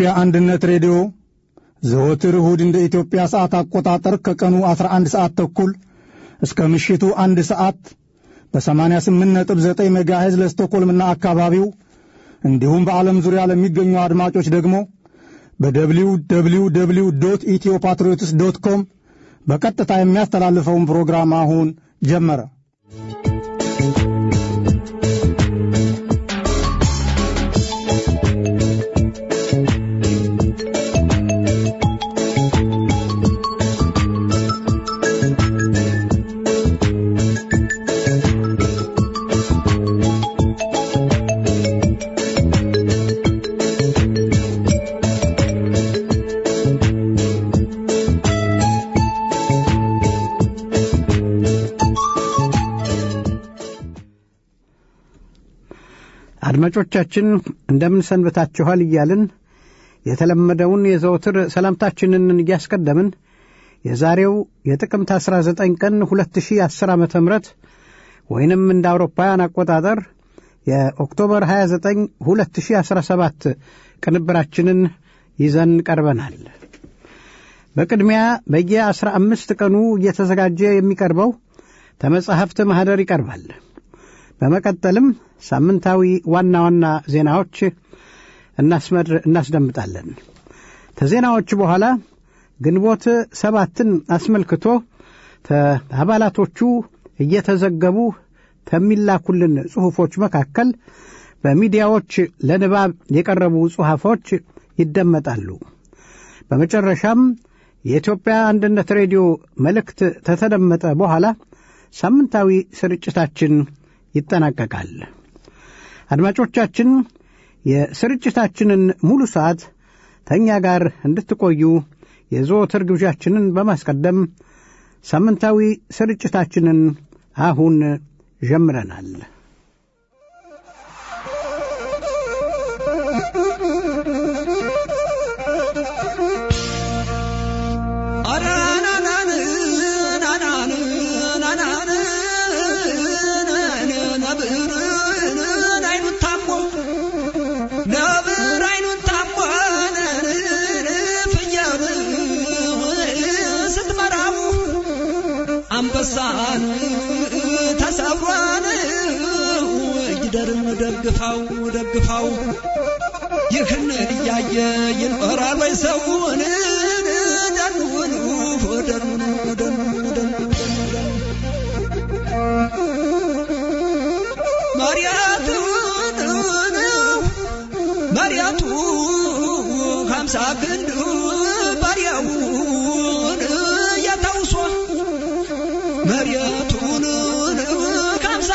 የኢትዮጵያ አንድነት ሬዲዮ ዘወትር እሁድ እንደ ኢትዮጵያ ሰዓት አቆጣጠር ከቀኑ 11 ሰዓት ተኩል እስከ ምሽቱ አንድ ሰዓት በ88.9 ሜጋሄዝ ለስቶኮልምና አካባቢው እንዲሁም በዓለም ዙሪያ ለሚገኙ አድማጮች ደግሞ በደብሊው ደብሊው ደብሊው ዶት ኢትዮ ፓትሪዮትስ ዶት ኮም በቀጥታ የሚያስተላልፈውን ፕሮግራም አሁን ጀመረ። አድማጮቻችን እንደምን ሰንብታችኋል እያልን የተለመደውን የዘወትር ሰላምታችንን እያስቀደምን የዛሬው የጥቅምት 19 ቀን 2010 ዓ ም ወይንም እንደ አውሮፓውያን አቆጣጠር የኦክቶበር 29 2017 ቅንብራችንን ይዘን ቀርበናል። በቅድሚያ በየ አምስት ቀኑ እየተዘጋጀ የሚቀርበው ተመጻሕፍት ማኅደር ይቀርባል። በመቀጠልም ሳምንታዊ ዋና ዋና ዜናዎች እናስደምጣለን። ከዜናዎች በኋላ ግንቦት ሰባትን አስመልክቶ አባላቶቹ እየተዘገቡ ከሚላኩልን ጽሑፎች መካከል በሚዲያዎች ለንባብ የቀረቡ ጽሑፎች ይደመጣሉ። በመጨረሻም የኢትዮጵያ አንድነት ሬዲዮ መልእክት ከተደመጠ በኋላ ሳምንታዊ ስርጭታችን ይጠናቀቃል። አድማጮቻችን የስርጭታችንን ሙሉ ሰዓት ተኛ ጋር እንድትቆዩ የዘወትር ግብዣችንን በማስቀደም ሳምንታዊ ስርጭታችንን አሁን ጀምረናል። አንበሳን ተሰብሯን ይደርም ደግፋው ደግፋው ይህን እያየ ይኖራል ወይ ሰውን ደኑን ደኑን ደኑን መሪያቱን መሪያቱ ሀምሳ ክንድ ባሪያውን የተውሶ መሬቱን ከምሳ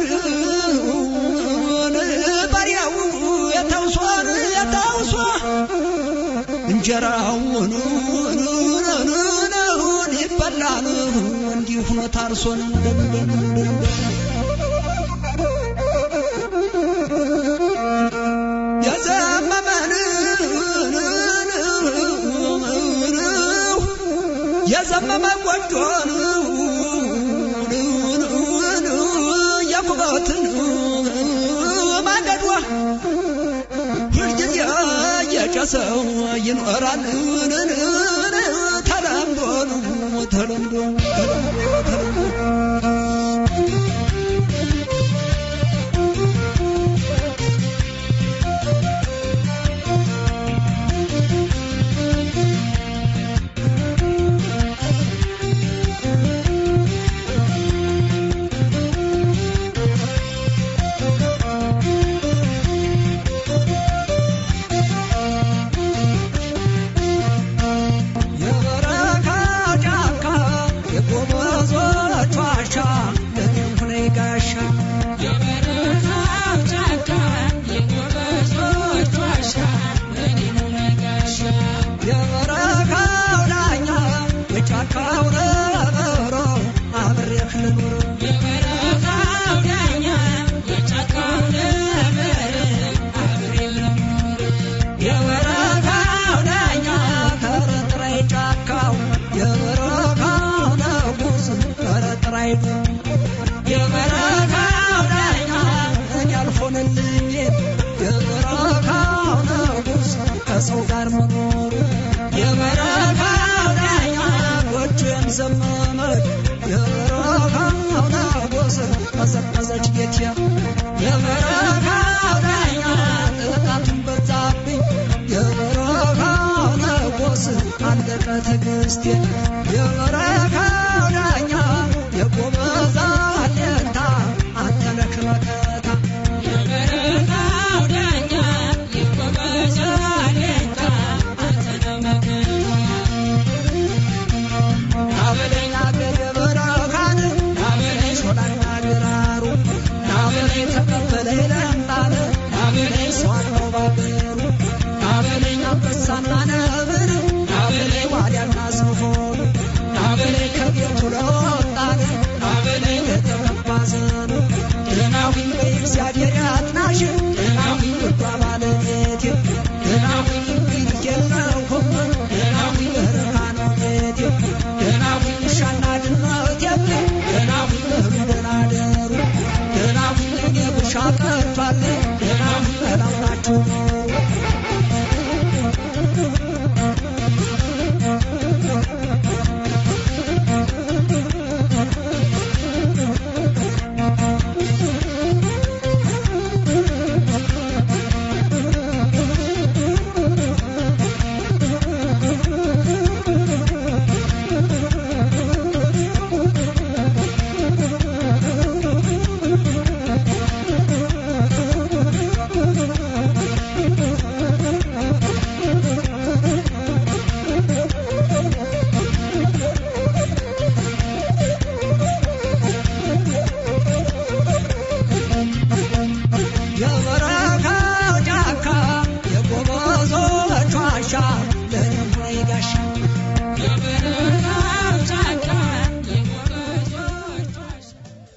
ክንዱን ባሪያው የተውሶን የተውሶ እንጀራውን ይበላል እንዲሁ ሆኖ ታርሶን የዘመመን የዘመመ ጎጆን የኩበትን ማገዷ ሁልጊዜ የጨሰው ይኖራል ተለምዶ ተለምዶ ተለምዶ የበረካ ጫካ የጎመ የዘመመች የበረሃው ናጎስ ቀዘቀዘች ጌቴ የበረሃው ዳኛ ጥቃቱን በዛብኝ የበረሃው ናጎስ አለቀ ትዕግስቴ የበረሃው ዳኛ የጎበዛ አለንታ አንተ ነህ መከታ የበረሃው ዳኛ የጎበዝ አለኝታ አንተ ነህ መከታ ናበለኝ አገር የበረካን ናበለኝ ሾላና ግራሩ ናበለኝ ተቀበለኝ ለምጣነ ናበለኝ ሰዋለው ባገሩ ናበለኝ አንበሳና ነብር ናበለኝ ዋልያና ዝሆን ናበለኝ ከቤቱ ለወጣን ናበለኝ ለተቀባ ዘኑ ደናዊን በእግዚአብሔር ያጥናሽ ደናዊን ውዷ ባለቤቴ ደናዊን እንግዲህ የለሁም ደናዊን በረካ ነው ቤቴ ደናዊን ውሻና ድመት የለ ደናዊን እህሉ ደህና ደሩ ደናዊን እኔ ብሻ ቀርቷል ደናዊን በላው ናችሁ የበረካው ጫካ የጎበዞች ዋሻ ለእኔም ሆይ ጋሻ የበረሃው ጫካ የጎበዞች ዋሻ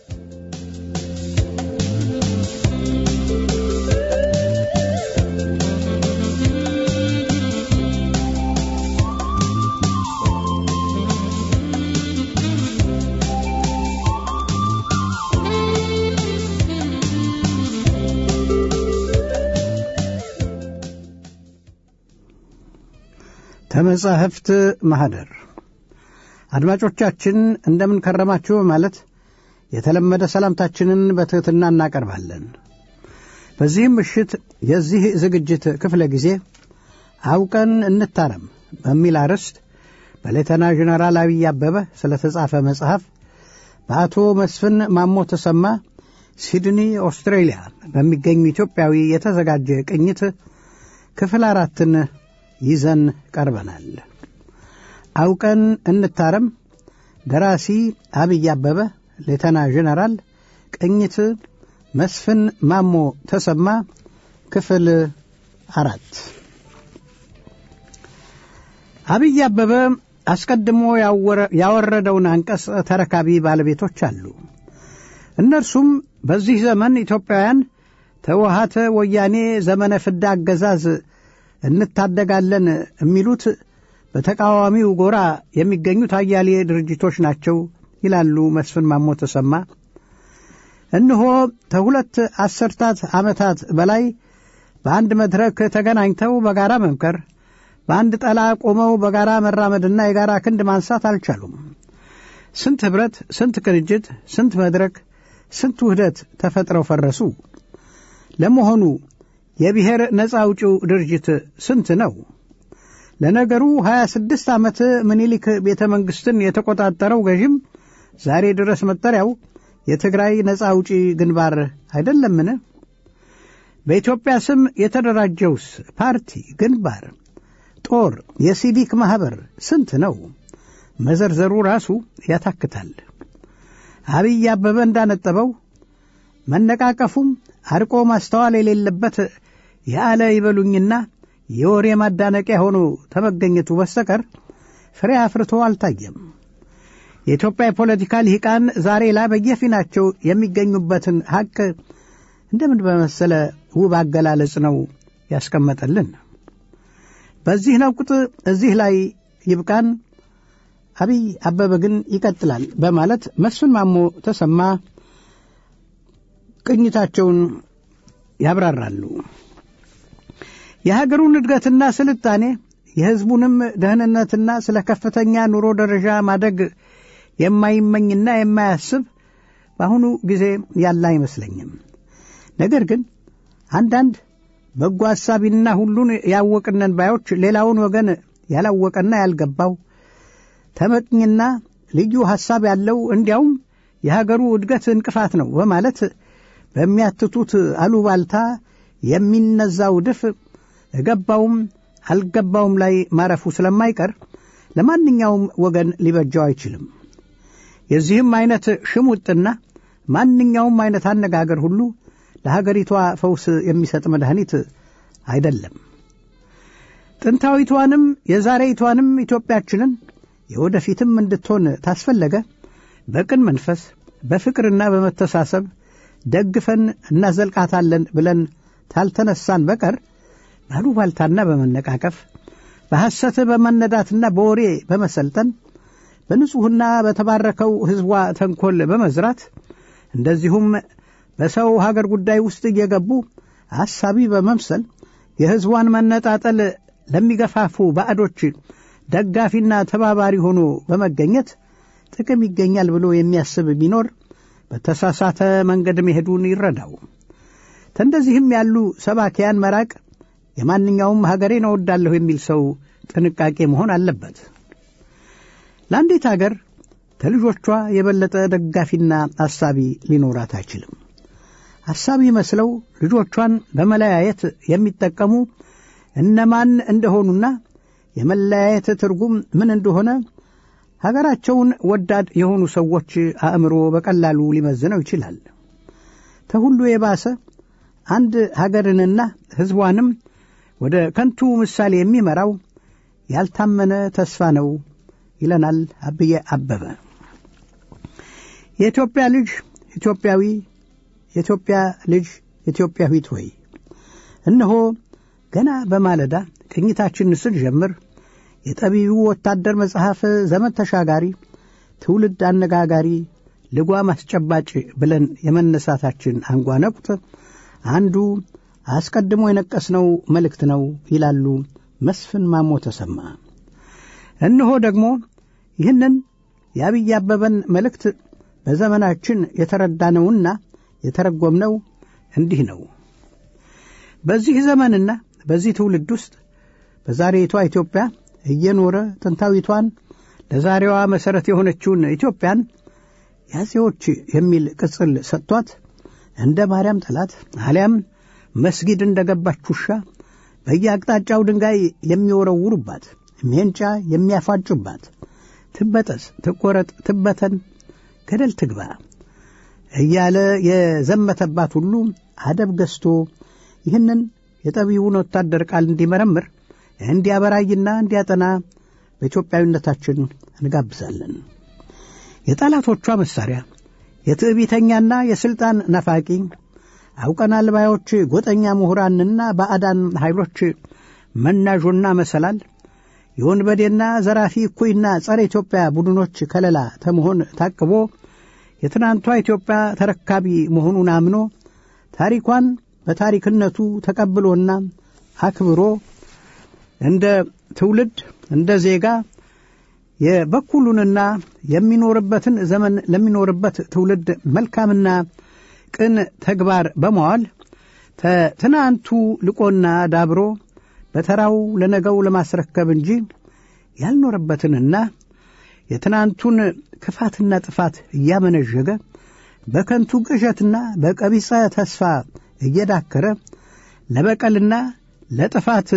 ተመጻሕፍት ማኅደር አድማጮቻችን እንደምን ከረማችሁ በማለት የተለመደ ሰላምታችንን በትሕትና እናቀርባለን። በዚህም ምሽት የዚህ ዝግጅት ክፍለ ጊዜ አውቀን እንታረም በሚል አርዕስት በሌተና ጀነራል አብይ አበበ ስለ ተጻፈ መጽሐፍ በአቶ መስፍን ማሞ ተሰማ ሲድኒ ኦስትሬሊያ በሚገኙ ኢትዮጵያዊ የተዘጋጀ ቅኝት ክፍል አራትን ይዘን ቀርበናል። አውቀን እንታረም ደራሲ አብይ አበበ፣ ሌተና ጀነራል ቅኝት መስፍን ማሞ ተሰማ፣ ክፍል አራት አብይ አበበ አስቀድሞ ያወረደውን አንቀጽ ተረካቢ ባለቤቶች አሉ። እነርሱም በዚህ ዘመን ኢትዮጵያውያን ተወሃተ ወያኔ ዘመነ ፍዳ አገዛዝ እንታደጋለን የሚሉት በተቃዋሚው ጎራ የሚገኙት አያሌ ድርጅቶች ናቸው ይላሉ መስፍን ማሞ ተሰማ። እነሆ ከሁለት አስርታት ዓመታት በላይ በአንድ መድረክ ተገናኝተው በጋራ መምከር፣ በአንድ ጠላ ቆመው በጋራ መራመድና የጋራ ክንድ ማንሳት አልቻሉም። ስንት ኅብረት፣ ስንት ቅንጅት፣ ስንት መድረክ፣ ስንት ውህደት ተፈጥረው ፈረሱ። ለመሆኑ የብሔር ነፃ አውጪው ድርጅት ስንት ነው? ለነገሩ ሀያ ስድስት ዓመት ምኒልክ ቤተ መንግሥትን የተቆጣጠረው ገዥም ዛሬ ድረስ መጠሪያው የትግራይ ነፃ አውጪ ግንባር አይደለምን? በኢትዮጵያ ስም የተደራጀውስ ፓርቲ፣ ግንባር፣ ጦር፣ የሲቪክ ማኅበር ስንት ነው? መዘርዘሩ ራሱ ያታክታል። አብይ አበበ እንዳነጠበው መነቃቀፉም አርቆ ማስተዋል የሌለበት የአለ ይበሉኝና የወሬ ማዳነቂያ ሆኖ ተመገኘቱ በስተቀር ፍሬ አፍርቶ አልታየም። የኢትዮጵያ የፖለቲካ ልሂቃን ዛሬ ላይ በየፊናቸው የሚገኙበትን ሐቅ እንደምን በመሰለ ውብ አገላለጽ ነው ያስቀመጠልን። በዚህ ነቁጥ እዚህ ላይ ይብቃን። አብይ አበበ ግን ይቀጥላል በማለት መስፍን ማሞ ተሰማ ቅኝታቸውን ያብራራሉ። የሀገሩን እድገትና ስልጣኔ የሕዝቡንም ደህንነትና ስለ ከፍተኛ ኑሮ ደረጃ ማደግ የማይመኝና የማያስብ በአሁኑ ጊዜ ያለ አይመስለኝም። ነገር ግን አንዳንድ በጎ ሐሳቢና ሁሉን ያወቅነን ባዮች ሌላውን ወገን ያላወቀና ያልገባው ተመቅኝና ልዩ ሐሳብ ያለው እንዲያውም የሀገሩ እድገት እንቅፋት ነው በማለት በሚያትቱት አሉባልታ የሚነዛው ድፍ እገባውም አልገባውም ላይ ማረፉ ስለማይቀር ለማንኛውም ወገን ሊበጃው አይችልም። የዚህም አይነት ሽሙጥና ማንኛውም አይነት አነጋገር ሁሉ ለሀገሪቷ ፈውስ የሚሰጥ መድኃኒት አይደለም። ጥንታዊቷንም የዛሬይቷንም ኢትዮጵያችንን የወደፊትም እንድትሆን ታስፈለገ በቅን መንፈስ በፍቅርና በመተሳሰብ ደግፈን እናዘልቃታለን ብለን ታልተነሳን በቀር ባሉባልታና በመነቃቀፍ በሐሰት በመነዳትና በወሬ በመሰልጠን በንጹሕና በተባረከው ሕዝቧ ተንኰል በመዝራት እንደዚሁም በሰው ሀገር ጉዳይ ውስጥ እየገቡ አሳቢ በመምሰል የሕዝቧን መነጣጠል ለሚገፋፉ ባዕዶች ደጋፊና ተባባሪ ሆኖ በመገኘት ጥቅም ይገኛል ብሎ የሚያስብ ቢኖር በተሳሳተ መንገድ መሄዱን ይረዳው። ከእንደዚህም ያሉ ሰባኪያን መራቅ የማንኛውም ሀገሬን እወዳለሁ የሚል ሰው ጥንቃቄ መሆን አለበት። ለአንዲት አገር ከልጆቿ የበለጠ ደጋፊና አሳቢ ሊኖራት አይችልም። አሳቢ መስለው ልጆቿን በመለያየት የሚጠቀሙ እነማን እንደሆኑና የመለያየት ትርጉም ምን እንደሆነ ሀገራቸውን ወዳድ የሆኑ ሰዎች አእምሮ በቀላሉ ሊመዝነው ይችላል። ከሁሉ የባሰ አንድ ሀገርንና ሕዝቧንም ወደ ከንቱ ምሳሌ የሚመራው ያልታመነ ተስፋ ነው ይለናል አብዬ አበበ። የኢትዮጵያ ልጅ ኢትዮጵያዊ፣ የኢትዮጵያ ልጅ ኢትዮጵያዊት ሆይ እነሆ ገና በማለዳ ቅኝታችን ስንጀምር የጠቢቡ ወታደር መጽሐፍ ዘመን ተሻጋሪ ትውልድ አነጋጋሪ ልጓም አስጨባጭ ብለን የመነሳታችን አንጓ ነቁጥ አንዱ አስቀድሞ የነቀስነው መልእክት ነው ይላሉ መስፍን ማሞ ተሰማ። እነሆ ደግሞ ይህንን የአብይ አበበን መልእክት በዘመናችን የተረዳነውና የተረጎምነው እንዲህ ነው። በዚህ ዘመንና በዚህ ትውልድ ውስጥ በዛሬቷ ኢትዮጵያ እየኖረ ጥንታዊቷን ለዛሬዋ መሠረት የሆነችውን ኢትዮጵያን ያጼዎች የሚል ቅጽል ሰጥቷት እንደ ማርያም ጠላት አሊያም መስጊድ እንደ ገባች ውሻ በየአቅጣጫው ድንጋይ የሚወረውሩባት ሜንጫ የሚያፋጩባት ትበጠስ፣ ትቆረጥ፣ ትበተን፣ ገደል ትግባ እያለ የዘመተባት ሁሉ አደብ ገዝቶ ይህንን የጠቢቡን ወታደር ቃል እንዲመረምር እንዲያበራይና እንዲያጠና በኢትዮጵያዊነታችን እንጋብዛለን። የጠላቶቿ መሳሪያ የትዕቢተኛና የሥልጣን ነፋቂ አውቀናል ባዮች ጎጠኛ ምሁራንና ባዕዳን ኃይሎች መናዦና መሰላል የወንበዴና ዘራፊ እኩይና ጸረ ኢትዮጵያ ቡድኖች ከለላ ተመሆን ታቅቦ የትናንቷ ኢትዮጵያ ተረካቢ መሆኑን አምኖ ታሪኳን በታሪክነቱ ተቀብሎና አክብሮ እንደ ትውልድ እንደ ዜጋ የበኩሉንና የሚኖርበትን ዘመን ለሚኖርበት ትውልድ መልካምና ቅን ተግባር በመዋል ትናንቱ ልቆና ዳብሮ በተራው ለነገው ለማስረከብ እንጂ ያልኖረበትንና የትናንቱን ክፋትና ጥፋት እያመነዠገ በከንቱ ቅዠትና በቀቢጸ ተስፋ እየዳከረ ለበቀልና ለጥፋት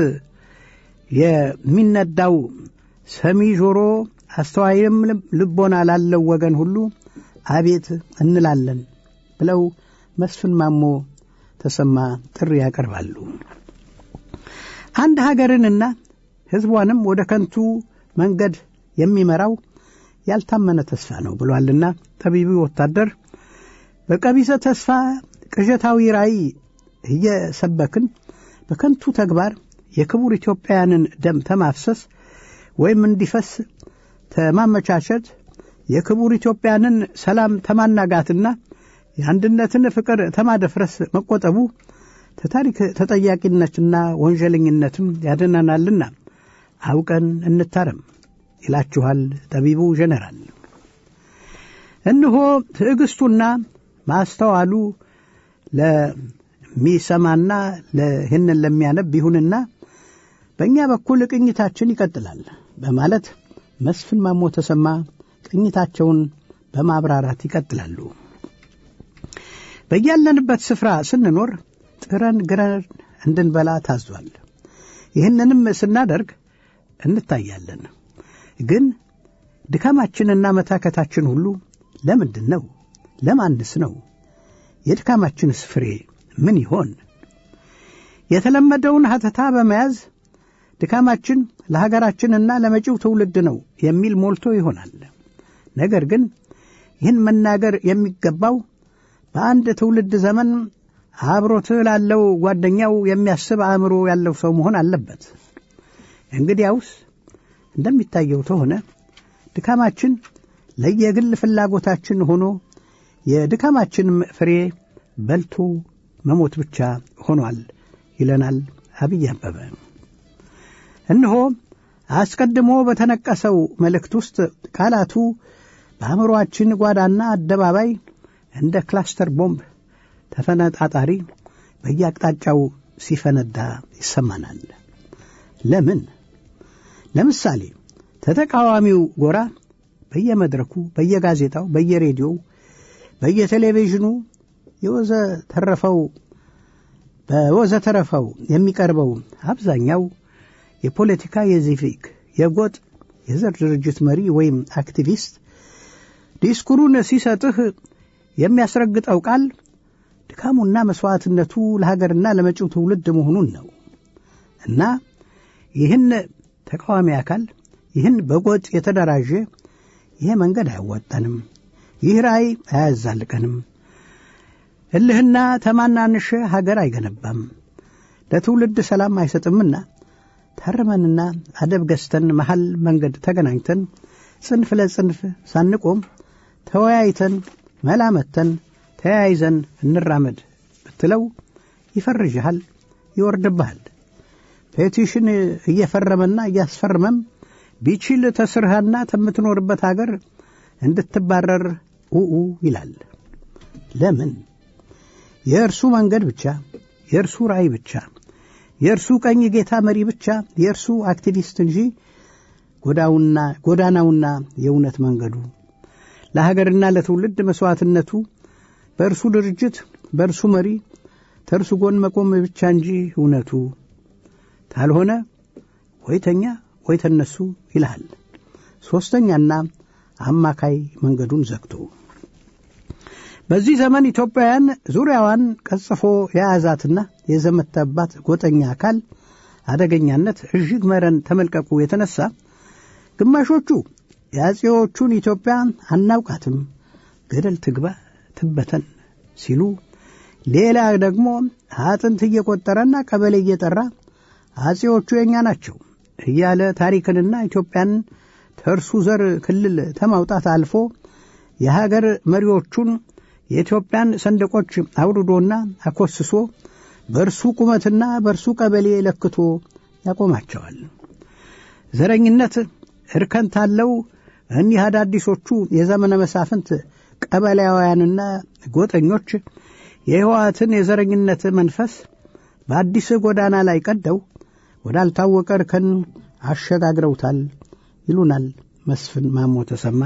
የሚነዳው ሰሚ ጆሮ አስተዋይም ልቦና ላለው ወገን ሁሉ አቤት እንላለን ብለው መስፍን ማሞ ተሰማ ጥሪ ያቀርባሉ። አንድ ሀገርንና ሕዝቧንም ወደ ከንቱ መንገድ የሚመራው ያልታመነ ተስፋ ነው ብሏልና ጠቢቡ ወታደር በቀቢሰ ተስፋ ቅዠታዊ ራእይ እየሰበክን በከንቱ ተግባር የክቡር ኢትዮጵያውያንን ደም ተማፍሰስ ወይም እንዲፈስ ተማመቻቸት የክቡር ኢትዮጵያንን ሰላም ተማናጋትና የአንድነትን ፍቅር ተማደፍረስ መቆጠቡ ተታሪክ ተጠያቂነትና ወንጀለኝነትም ያድነናልና አውቀን እንታረም ይላችኋል ጠቢቡ ጀነራል። እነሆ ትዕግስቱና ማስተዋሉ ለሚሰማና ይህንን ለሚያነብ ይሁንና በእኛ በኩል ቅኝታችን ይቀጥላል በማለት መስፍን ማሞ ተሰማ ቅኝታቸውን በማብራራት ይቀጥላሉ። በያለንበት ስፍራ ስንኖር ጥረን ግረን እንድንበላ ታዟል። ይህንንም ስናደርግ እንታያለን። ግን ድካማችንና መታከታችን ሁሉ ለምንድን ነው? ለማንስ ነው? የድካማችንስ ፍሬ ምን ይሆን? የተለመደውን ሀተታ በመያዝ ድካማችን ለሀገራችንና ለመጪው ትውልድ ነው የሚል ሞልቶ ይሆናል። ነገር ግን ይህን መናገር የሚገባው በአንድ ትውልድ ዘመን አብሮት ላለው ጓደኛው የሚያስብ አእምሮ ያለው ሰው መሆን አለበት። እንግዲያውስ እንደሚታየው ከሆነ ድካማችን ለየግል ፍላጎታችን ሆኖ የድካማችንም ፍሬ በልቶ መሞት ብቻ ሆኗል ይለናል አብይ አበበ። እነሆ አስቀድሞ በተነቀሰው መልእክት ውስጥ ቃላቱ በአእምሮአችን ጓዳና አደባባይ እንደ ክላስተር ቦምብ ተፈነጣጣሪ በየአቅጣጫው ሲፈነዳ ይሰማናል። ለምን? ለምሳሌ ተተቃዋሚው ጎራ በየመድረኩ፣ በየጋዜጣው፣ በየሬዲዮው፣ በየቴሌቪዥኑ የወዘ ተረፈው በወዘ ተረፈው የሚቀርበው አብዛኛው የፖለቲካ፣ የሲቪክ፣ የጎጥ፣ የዘር ድርጅት መሪ ወይም አክቲቪስት ዲስኩሩን ሲሰጥህ የሚያስረግጠው ቃል ድካሙና መሥዋዕትነቱ ለሀገርና ለመጪው ትውልድ መሆኑን ነው እና ይህን ተቃዋሚ አካል ይህን በጎጥ የተደራጀ ይሄ መንገድ አያዋጣንም፣ ይህ ራእይ አያዛልቀንም፣ እልህና ተማናንሽ ሀገር አይገነባም፣ ለትውልድ ሰላም አይሰጥምና ታርመንና አደብ ገዝተን መሐል መንገድ ተገናኝተን ጽንፍ ለጽንፍ ሳንቆም ተወያይተን መላመተን ተያይዘን እንራመድ ብትለው ይፈርጅሃል፣ ይወርድብሃል። ፔቲሽን እየፈረመና እያስፈረመም ቢችል ተስርሃና ከምትኖርበት አገር እንድትባረር ኡኡ ይላል። ለምን? የእርሱ መንገድ ብቻ፣ የእርሱ ራእይ ብቻ፣ የእርሱ ቀኝ ጌታ መሪ ብቻ፣ የእርሱ አክቲቪስት እንጂ ጎዳናውና የእውነት መንገዱ ለሀገርና ለትውልድ መሥዋዕትነቱ በእርሱ ድርጅት በእርሱ መሪ ተርሱ ጎን መቆም ብቻ እንጂ እውነቱ ካልሆነ ወይተኛ ወይ ተነሱ ይልሃል። ሦስተኛና አማካይ መንገዱን ዘግቶ በዚህ ዘመን ኢትዮጵያውያን ዙሪያዋን ቀጽፎ የያዛትና የዘመተባት ጎጠኛ አካል አደገኛነት እጅግ መረን ተመልቀቁ የተነሳ ግማሾቹ የአጼዎቹን ኢትዮጵያ አናውቃትም፣ ገደል ትግባ ትበተን ሲሉ፣ ሌላ ደግሞ አጥንት እየቆጠረና ቀበሌ እየጠራ አጼዎቹ የእኛ ናቸው እያለ ታሪክንና ኢትዮጵያን ተርሱ ዘር ክልል ተማውጣት አልፎ የሀገር መሪዎቹን የኢትዮጵያን ሰንደቆች አውርዶና አኮስሶ በእርሱ ቁመትና በእርሱ ቀበሌ ለክቶ ያቆማቸዋል። ዘረኝነት እርከን ታለው እኒህ አዳዲሶቹ የዘመነ መሳፍንት ቀበሌያውያንና ጎጠኞች የሕወሓትን የዘረኝነት መንፈስ በአዲስ ጎዳና ላይ ቀደው ወዳልታወቀ እርከን አሸጋግረውታል ይሉናል መስፍን ማሞ ተሰማ።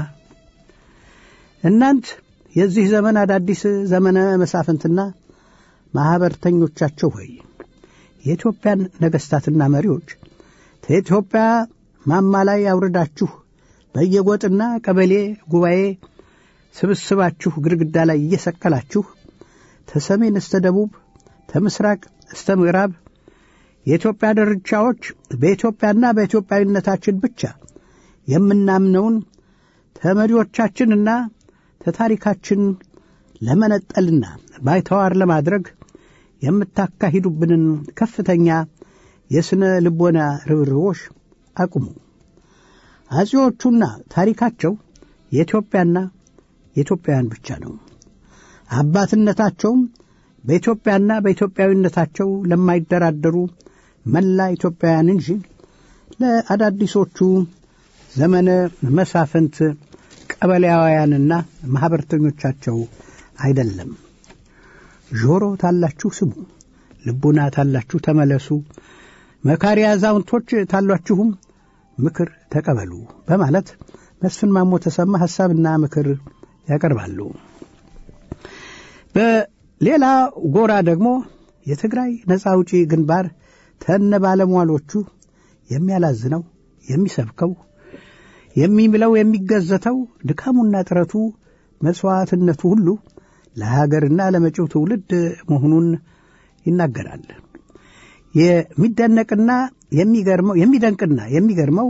እናንት የዚህ ዘመን አዳዲስ ዘመነ መሳፍንትና ማኅበርተኞቻቸው ሆይ የኢትዮጵያን ነገሥታትና መሪዎች ከኢትዮጵያ ማማ ላይ አውርዳችሁ በየጎጥና ቀበሌ ጉባኤ ስብስባችሁ ግድግዳ ላይ እየሰቀላችሁ ተሰሜን እስተ ደቡብ ተምስራቅ እስተ ምዕራብ የኢትዮጵያ ዳርቻዎች በኢትዮጵያና በኢትዮጵያዊነታችን ብቻ የምናምነውን ተመሪዎቻችንና ተታሪካችን ለመነጠልና ባይተዋር ለማድረግ የምታካሂዱብንን ከፍተኛ የሥነ ልቦና ርብርቦች አቁሙ። አጼዎቹና ታሪካቸው የኢትዮጵያና የኢትዮጵያውያን ብቻ ነው። አባትነታቸውም በኢትዮጵያና በኢትዮጵያዊነታቸው ለማይደራደሩ መላ ኢትዮጵያውያን እንጂ ለአዳዲሶቹ ዘመነ መሳፍንት ቀበሌያውያንና ማኅበርተኞቻቸው አይደለም። ጆሮ ታላችሁ ስሙ፣ ልቡና ታላችሁ ተመለሱ፣ መካሪ አዛውንቶች ታሏችሁም ምክር ተቀበሉ በማለት መስፍን ማሞ ተሰማ ሐሳብና ምክር ያቀርባሉ። በሌላ ጎራ ደግሞ የትግራይ ነፃ አውጪ ግንባር ተነ ባለሟሎቹ የሚያላዝነው የሚሰብከው የሚምለው የሚገዘተው ድካሙና ጥረቱ መሥዋዕትነቱ ሁሉ ለሀገርና ለመጪው ትውልድ መሆኑን ይናገራል። የሚደነቅና የሚገርመው የሚደንቅና የሚገርመው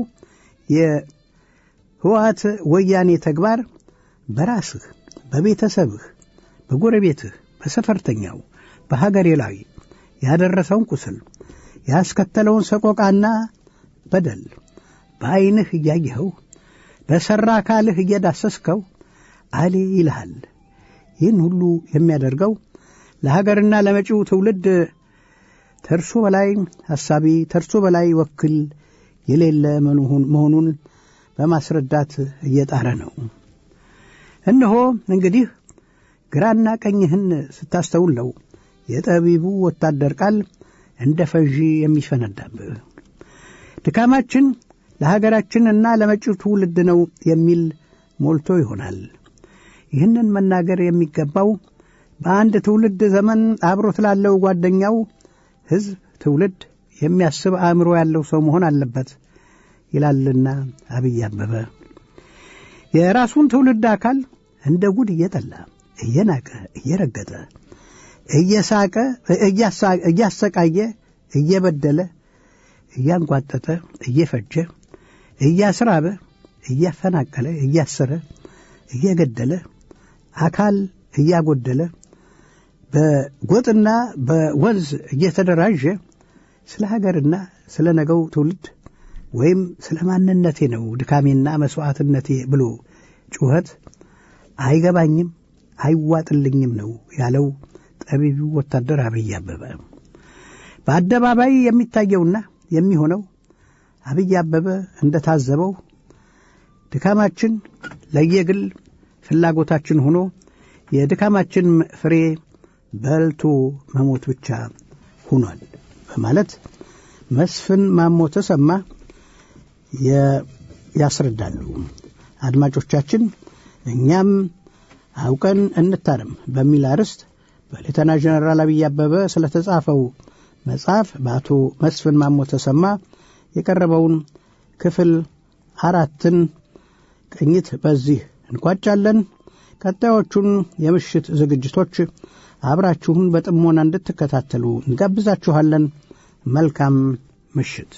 የህወሓት ወያኔ ተግባር በራስህ በቤተሰብህ በጎረቤትህ በሰፈርተኛው በሀገሬ ላይ ያደረሰውን ቁስል ያስከተለውን ሰቆቃና በደል በዐይንህ እያየኸው በሠራ አካልህ እየዳሰስከው አሌ ይልሃል። ይህን ሁሉ የሚያደርገው ለሀገርና ለመጪው ትውልድ ተርሶ በላይ ሐሳቢ ተርሶ በላይ ወክል የሌለ መሆኑን በማስረዳት እየጣረ ነው። እነሆ እንግዲህ ግራና ቀኝህን ስታስተውል ነው የጠቢቡ ወታደር ቃል እንደ ፈዢ የሚፈነዳብህ። ድካማችን ለሀገራችንና ለመጪው ትውልድ ነው የሚል ሞልቶ ይሆናል። ይህንን መናገር የሚገባው በአንድ ትውልድ ዘመን አብሮት ላለው ጓደኛው ሕዝብ፣ ትውልድ የሚያስብ አእምሮ ያለው ሰው መሆን አለበት ይላልና አብይ አበበ የራሱን ትውልድ አካል እንደ ጉድ እየጠላ እየናቀ እየረገጠ እየሳቀ እያሰቃየ እየበደለ እያንጓጠጠ እየፈጀ እያስራበ እያፈናቀለ እያሰረ እየገደለ አካል እያጎደለ በጎጥና በወንዝ እየተደራጀ ስለ ሀገርና ስለ ነገው ትውልድ ወይም ስለ ማንነቴ ነው ድካሜና መሥዋዕትነቴ ብሎ ጩኸት አይገባኝም አይዋጥልኝም ነው ያለው ጠቢቡ ወታደር አብይ አበበ። በአደባባይ የሚታየውና የሚሆነው አብይ አበበ እንደታዘበው ድካማችን ለየግል ፍላጎታችን ሆኖ የድካማችን ፍሬ በልቶ መሞት ብቻ ሆኗል በማለት መስፍን ማሞ ተሰማ ያስረዳሉ። አድማጮቻችን እኛም አውቀን እንታረም በሚል አርዕስት በሌተና ጀነራል አብይ አበበ ስለተጻፈው መጽሐፍ በአቶ መስፍን ማሞ ተሰማ የቀረበውን ክፍል አራትን ቅኝት በዚህ እንቋጫለን። ቀጣዮቹን የምሽት ዝግጅቶች አብራችሁን በጥሞና እንድትከታተሉ እንጋብዛችኋለን። መልካም ምሽት።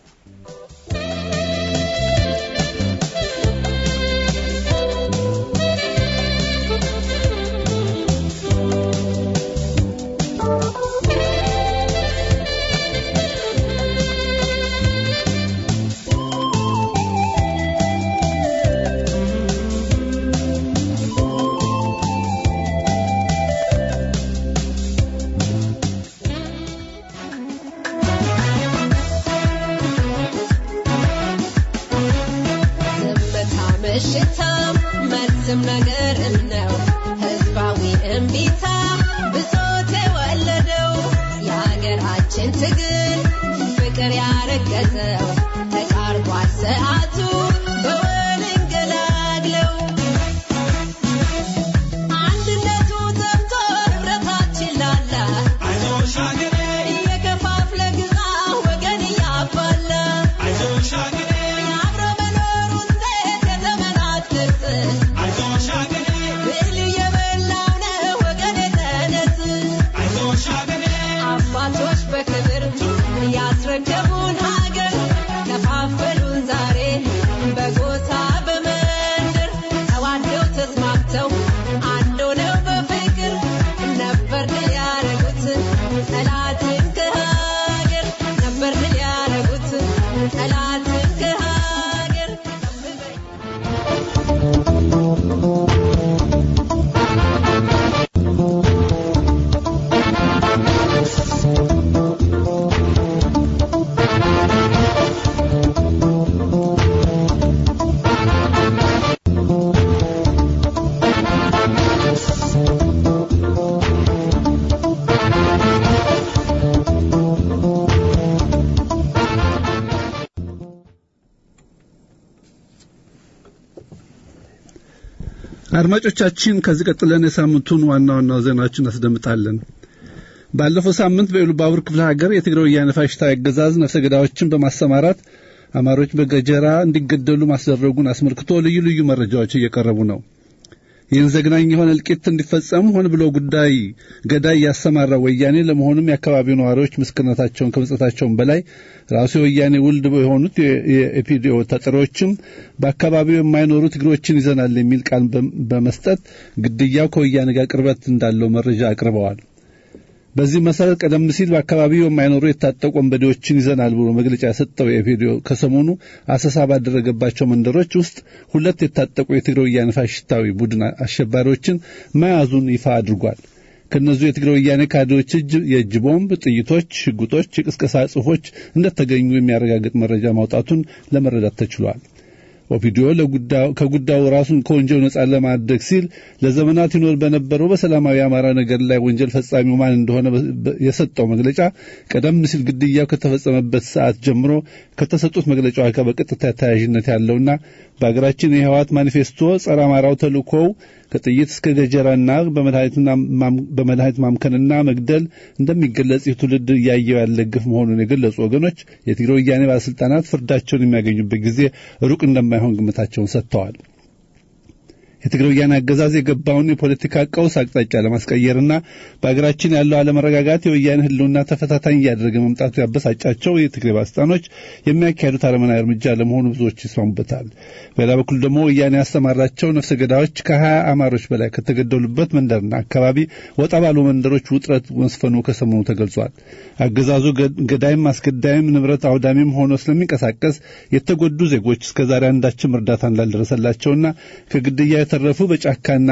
ዝምታ ምሽታም መልስም ነገርም ነው ህዝባዊ እምቢታ ብሶት የወለደው የሀገራችን ትግል ፍቅር ያረገዘው ተቃርቧል ሰዓቱ በወል እንገላግለው አንድነቱ ጠምቶ ህብረታችን ላላ እየከፋፍለ ግዛ ወገን እያባላ የአብሮ መኖሩን ሴት የዘመናት ቅርጽ ብል እየበላው ነው ወገን የተነስ አባቶች በክብር ያስረከቡን ሀገር አድማጮቻችን ከዚህ ቀጥለን የሳምንቱን ዋና ዋና ዜናዎችን እናስደምጣለን። ባለፈው ሳምንት በኢሉባቡር ክፍለ ሀገር የትግራይ ወያነ ፋሽስታዊ አገዛዝ ነፍሰ ገዳዮችን በማሰማራት አማሮች በገጀራ እንዲገደሉ ማስደረጉን አስመልክቶ ልዩ ልዩ መረጃዎች እየቀረቡ ነው። ይህን ዘግናኝ የሆነ እልቂት እንዲፈጸም ሆን ብሎ ጉዳይ ገዳይ ያሰማራ ወያኔ ለመሆኑም የአካባቢው ነዋሪዎች ምስክርነታቸውን ከመስጠታቸውም በላይ ራሱ የወያኔ ውልድ የሆኑት የኢፒዲኦ ተጠሪዎችም በአካባቢው የማይኖሩ ትግሮችን ይዘናል የሚል ቃል በመስጠት ግድያው ከወያኔ ጋር ቅርበት እንዳለው መረጃ አቅርበዋል። በዚህ መሰረት ቀደም ሲል በአካባቢው የማይኖሩ የታጠቁ ወንበዴዎችን ይዘናል ብሎ መግለጫ የሰጠው የኢፒዲኦ ከሰሞኑ አሰሳ ባደረገባቸው መንደሮች ውስጥ ሁለት የታጠቁ የትግራይ ወያኔ ፋሽስታዊ ቡድን አሸባሪዎችን መያዙን ይፋ አድርጓል። ከእነዚሁ የትግራይ ወያኔ ካድሬዎች እጅ የእጅ ቦምብ፣ ጥይቶች፣ ሽጉጦች፣ የቅስቀሳ ጽሑፎች እንደተገኙ የሚያረጋግጥ መረጃ ማውጣቱን ለመረዳት ተችሏል። ኦፒዲዮ ከጉዳዩ ራሱን ከወንጀል ነጻ ለማድረግ ሲል ለዘመናት ይኖር በነበረው በሰላማዊ አማራ ነገር ላይ ወንጀል ፈጻሚው ማን እንደሆነ የሰጠው መግለጫ ቀደም ሲል ግድያው ከተፈጸመበት ሰዓት ጀምሮ ከተሰጡት መግለጫዎች ጋር በቀጥታ ተያያዥነት ያለውና በሀገራችን የህወሓት ማኒፌስቶ ጸረ አማራው ተልእኮው ከጥይት እስከ ገጀራና በመድኃኒት ማምከንና መግደል እንደሚገለጽ ይህ ትውልድ እያየው ያለ ግፍ መሆኑን የገለጹ ወገኖች የትግራይ ወያኔ ባለስልጣናት ፍርዳቸውን የሚያገኙበት ጊዜ ሩቅ እንደማይሆን ግምታቸውን ሰጥተዋል። የትግራይ ወያኔ አገዛዝ የገባውን የፖለቲካ ቀውስ አቅጣጫ ለማስቀየርና በሀገራችን ያለው አለመረጋጋት የወያኔ ህልውና ተፈታታኝ እያደረገ መምጣቱ ያበሳጫቸው የትግራይ ባለስልጣኖች የሚያካሄዱት አረመናዊ እርምጃ ለመሆኑ ብዙዎች ይስማሙበታል። በሌላ በኩል ደግሞ ወያኔ ያስተማራቸው ነፍሰ ገዳዮች ከሀያ አማሮች በላይ ከተገደሉበት መንደርና አካባቢ ወጣ ባሉ መንደሮች ውጥረት መስፈኑ ከሰሞኑ ተገልጿል። አገዛዙ ገዳይም አስገዳይም ንብረት አውዳሚም ሆኖ ስለሚንቀሳቀስ የተጎዱ ዜጎች እስከዛሬ አንዳችም እርዳታ እንዳልደረሰላቸውና ከግድያ የተረፉ በጫካና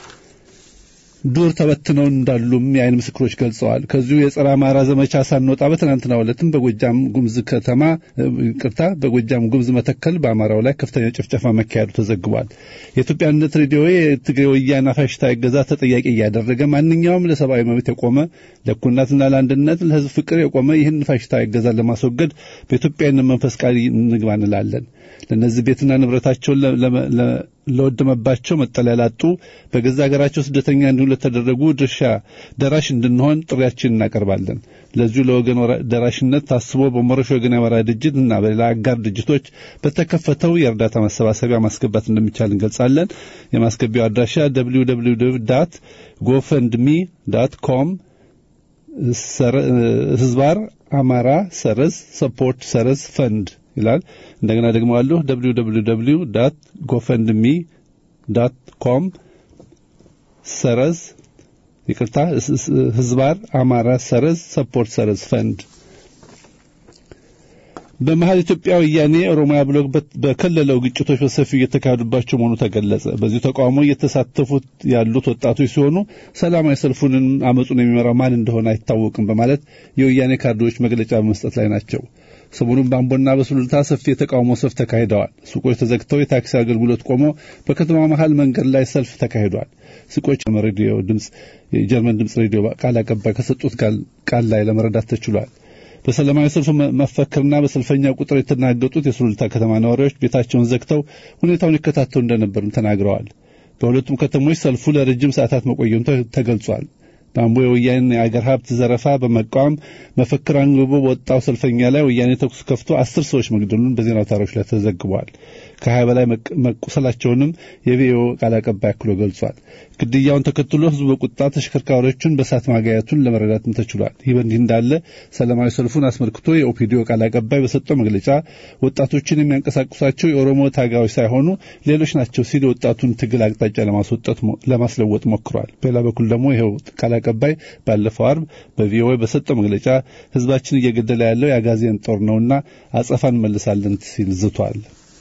ዱር ተበትነው እንዳሉም የአይን ምስክሮች ገልጸዋል። ከዚሁ የጸረ አማራ ዘመቻ ሳንወጣ በትናንትናው ዕለትም በጎጃም ጉምዝ ከተማ ቅርታ በጎጃም ጉምዝ መተከል በአማራው ላይ ከፍተኛ ጭፍጨፋ መካሄዱ ተዘግቧል። የኢትዮጵያ አንድነት ሬዲዮ የትግራይ ወያነ ፋሽስታዊ አገዛዝ ተጠያቂ እያደረገ ማንኛውም ለሰብአዊ መብት የቆመ ለእኩልነትና ለአንድነት ለሕዝብ ፍቅር የቆመ ይህን ፋሽስታዊ አገዛዝ ለማስወገድ በኢትዮጵያዊነት መንፈስ ቃል እንግባ እንላለን። ለእነዚህ ቤትና ንብረታቸውን ለወደመባቸው መጠለያ ላጡ በገዛ ሀገራቸው ስደተኛ እንዲሁም ለተደረጉ ድርሻ ደራሽ እንድንሆን ጥሪያችን እናቀርባለን። ለዚሁ ለወገን ደራሽነት ታስቦ በሞረሽ ወገን ያመራ ድርጅት እና በሌላ አጋር ድርጅቶች በተከፈተው የእርዳታ ማሰባሰቢያ ማስገባት እንደሚቻል እንገልጻለን። የማስገቢያው አድራሻ www ዳት ጎፈንድሚ ዳት ኮም ህዝባር አማራ ሰረዝ ሰፖርት ሰረዝ ፈንድ ይላል። እንደገና ደግሞ አለሁ www ዳት ጎፈንድሚ ዳት ኮም ሰረዝ ይቅርታ ህዝባር አማራ ሰረዝ ሰፖርት ሰረዝ ፈንድ በመሀል ኢትዮጵያ ወያኔ ኦሮሚያ ብሎ በከለለው ግጭቶች በሰፊው እየተካሄዱባቸው መሆኑ ተገለጸ። በዚሁ ተቃውሞ እየተሳተፉት ያሉት ወጣቶች ሲሆኑ ሰላማዊ ሰልፉንን አመፁን የሚመራው ማን እንደሆነ አይታወቅም በማለት የወያኔ ካድሬዎች መግለጫ በመስጠት ላይ ናቸው። ሰሞኑን በአምቦና በሱሉልታ ሰፊ የተቃውሞ ሰልፍ ተካሂደዋል። ሱቆች ተዘግተው የታክሲ አገልግሎት ቆሞ በከተማ መሀል መንገድ ላይ ሰልፍ ተካሂዷል። ሱቆች ሬዲዮ ድምፅ የጀርመን ድምፅ ሬዲዮ ቃል አቀባይ ከሰጡት ቃል ላይ ለመረዳት ተችሏል። በሰላማዊ ሰልፍ መፈክርና በሰልፈኛ ቁጥር የተናገጡት የሱሉልታ ከተማ ነዋሪዎች ቤታቸውን ዘግተው ሁኔታውን ይከታተሉ እንደነበርም ተናግረዋል። በሁለቱም ከተሞች ሰልፉ ለረጅም ሰዓታት መቆየቱ ተገልጿል። በአምቦ የወያኔ የአገር ሀብት ዘረፋ በመቃወም መፈክር አንግቦ በወጣው ሰልፈኛ ላይ ወያኔ ተኩስ ከፍቶ አስር ሰዎች መግደሉን በዜና አውታሮች ላይ ተዘግቧል። ከሀያ በላይ መቁሰላቸውንም የቪኦኤ ቃል አቀባይ አክሎ ገልጿል። ግድያውን ተከትሎ ህዝቡ በቁጣ ተሽከርካሪዎቹን በእሳት ማጋየቱን ለመረዳትም ተችሏል። ይህ በእንዲህ እንዳለ ሰላማዊ ሰልፉን አስመልክቶ የኦፒዲዮ ቃል አቀባይ በሰጠው መግለጫ ወጣቶችን የሚያንቀሳቅሷቸው የኦሮሞ ታጋዮች ሳይሆኑ ሌሎች ናቸው ሲል የወጣቱን ትግል አቅጣጫ ለማስወጣት ለማስለወጥ ሞክሯል። በሌላ በኩል ደግሞ ይኸው ቃል አቀባይ ባለፈው አርብ በቪኦኤ በሰጠው መግለጫ ህዝባችን እየገደለ ያለው የአጋዚያን ጦር ነውና አጸፋ እንመልሳለን ሲል ዝቷል።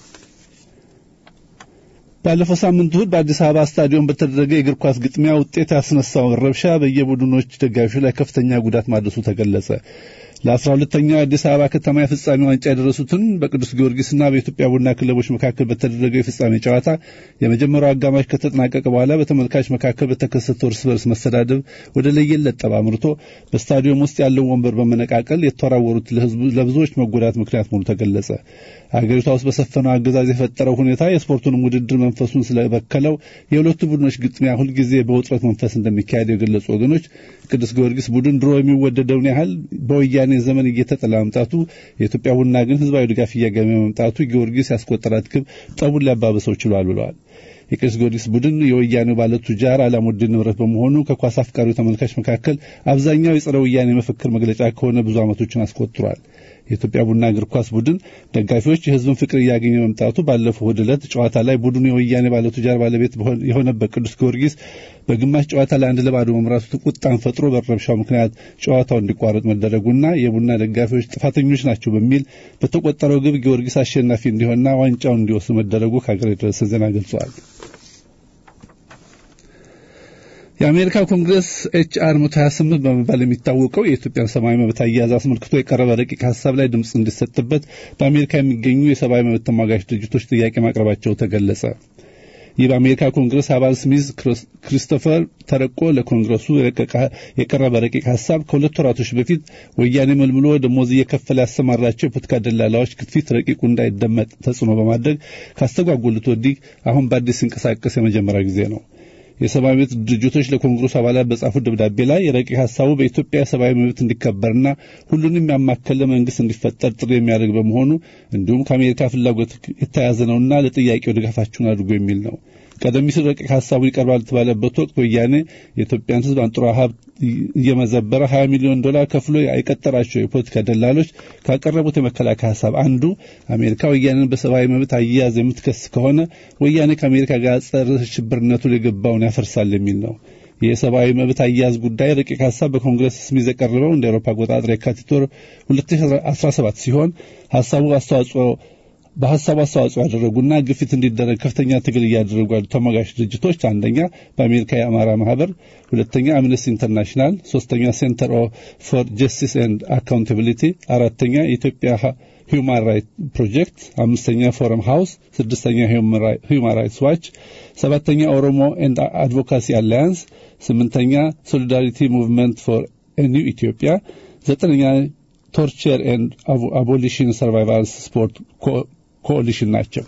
ባለፈው ሳምንት እሁድ በአዲስ አበባ ስታዲየም በተደረገ የእግር ኳስ ግጥሚያ ውጤት ያስነሳውን ረብሻ በየቡድኖች ደጋፊዎች ላይ ከፍተኛ ጉዳት ማድረሱ ተገለጸ። ለአስራ ሁለተኛው የአዲስ አበባ ከተማ የፍጻሜ ዋንጫ የደረሱትን በቅዱስ ጊዮርጊስና በኢትዮጵያ ቡና ክለቦች መካከል በተደረገው የፍጻሜ ጨዋታ የመጀመሪያው አጋማሽ ከተጠናቀቀ በኋላ በተመልካች መካከል በተከሰተው እርስ በርስ መሰዳደብ ወደ ለየለት ጠብ አምርቶ በስታዲየም ውስጥ ያለው ወንበር በመነቃቀል የተወራወሩት ለብዙዎች መጎዳት ምክንያት መሆኑ ተገለጸ። አገሪቷ ውስጥ በሰፈነው አገዛዝ የፈጠረው ሁኔታ የስፖርቱንም ውድድር መንፈሱን ስለበከለው የሁለቱ ቡድኖች ግጥሚያ ሁልጊዜ በውጥረት መንፈስ እንደሚካሄድ የገለጹ ወገኖች ቅዱስ ጊዮርጊስ ቡድን ድሮ የሚወደደውን ያህል በወያኔ ዘመን እየተጠላ መምጣቱ፣ የኢትዮጵያ ቡና ግን ህዝባዊ ድጋፍ እያገኘ መምጣቱ ጊዮርጊስ ያስቆጠራት ግብ ጠቡን ሊያባብሰው ችሏል ብለዋል። የቅዱስ ጊዮርጊስ ቡድን የወያኔው ባለ ቱጃር አላሙዲን ንብረት በመሆኑ ከኳስ አፍቃሪው ተመልካች መካከል አብዛኛው የጸረ ወያኔ መፈክር መግለጫ ከሆነ ብዙ ዓመቶችን አስቆጥሯል። የኢትዮጵያ ቡና እግር ኳስ ቡድን ደጋፊዎች የህዝብን ፍቅር እያገኘ መምጣቱ ባለፈው እሁድ ዕለት ጨዋታ ላይ ቡድኑ የወያኔ ባለቱጃር ባለቤት የሆነበት ቅዱስ ጊዮርጊስ በግማሽ ጨዋታ ላይ አንድ ለባዶ መምራቱ ቁጣን ፈጥሮ በረብሻው ምክንያት ጨዋታው እንዲቋረጥ መደረጉና የቡና ደጋፊዎች ጥፋተኞች ናቸው በሚል በተቆጠረው ግብ ጊዮርጊስ አሸናፊ እንዲሆንና ዋንጫውን እንዲወስድ መደረጉ ከሀገር የደረሰ ዜና ገልጸዋል። የአሜሪካ ኮንግረስ ኤችአር 128 በመባል የሚታወቀው የኢትዮጵያን ሰብአዊ መብት አያያዝ አስመልክቶ የቀረበ ረቂቅ ሀሳብ ላይ ድምፅ እንዲሰጥበት በአሜሪካ የሚገኙ የሰብአዊ መብት ተሟጋች ድርጅቶች ጥያቄ ማቅረባቸው ተገለጸ። ይህ በአሜሪካ ኮንግረስ አባል ስሚዝ ክሪስቶፈር ተረቆ ለኮንግረሱ የቀረበ ረቂቅ ሀሳብ ከሁለት ወራቶች በፊት ወያኔ መልምሎ ደሞዝ እየከፈለ ያሰማራቸው የፖለቲካ ደላላዎች ግፊት ረቂቁ እንዳይደመጥ ተጽዕኖ በማድረግ ካስተጓጎሉት ወዲህ አሁን በአዲስ ሲንቀሳቀስ የመጀመሪያ ጊዜ ነው። የሰብአዊ መብት ድርጅቶች ለኮንግረሱ አባላት በጻፉት ደብዳቤ ላይ ረቂቅ ሀሳቡ በኢትዮጵያ ሰብአዊ መብት እንዲከበርና ሁሉንም ያማከለ መንግስት እንዲፈጠር ጥሪ የሚያደርግ በመሆኑ እንዲሁም ከአሜሪካ ፍላጎት የተያዘ ነውና ለጥያቄው ድጋፋችሁን አድርጎ የሚል ነው። ቀደም ሲል ረቂቅ ሀሳቡ ይቀርባል በተባለበት ወቅት ወያኔ የኢትዮጵያን ሕዝብ አንጡራ ሀብት እየመዘበረ 20 ሚሊዮን ዶላር ከፍሎ የቀጠራቸው የፖለቲካ ደላሎች ካቀረቡት የመከላከያ ሀሳብ አንዱ አሜሪካ ወያኔን በሰብአዊ መብት አያያዝ የምትከስ ከሆነ ወያኔ ከአሜሪካ ጋር ጸረ ሽብርነቱ የገባውን ያፈርሳል የሚል ነው። የሰብአዊ መብት አያያዝ ጉዳይ ረቂቅ ሀሳብ በኮንግረስ ስሚዝ የቀረበው እንደ አውሮፓ አቆጣጠር የካቲት ወር 2017 ሲሆን ሀሳቡ አስተዋጽኦ በሀሳቡ አስተዋጽኦ ያደረጉና ግፊት እንዲደረግ ከፍተኛ ትግል እያደረጉ ያሉ ተሟጋች ድርጅቶች አንደኛ በአሜሪካ የአማራ ማህበር፣ ሁለተኛ አምነስቲ ኢንተርናሽናል፣ ሶስተኛ ሴንተር ፎር ጀስቲስ ኤንድ አካውንታቢሊቲ፣ አራተኛ የኢትዮጵያ ሂውማን ራይት ፕሮጀክት፣ አምስተኛ ፎረም ሃውስ፣ ስድስተኛ ሂውማን ራይትስ ዋች፣ ሰባተኛ ኦሮሞ ኤንድ አድቮካሲ አላያንስ፣ ስምንተኛ ሶሊዳሪቲ ሙቭመንት ፎር ኒው ኢትዮጵያ፣ ዘጠነኛ ቶርቸር ኤንድ አቦሊሽን ሰርቫይቫልስ ስፖርት ኮሊሽን ናቸው።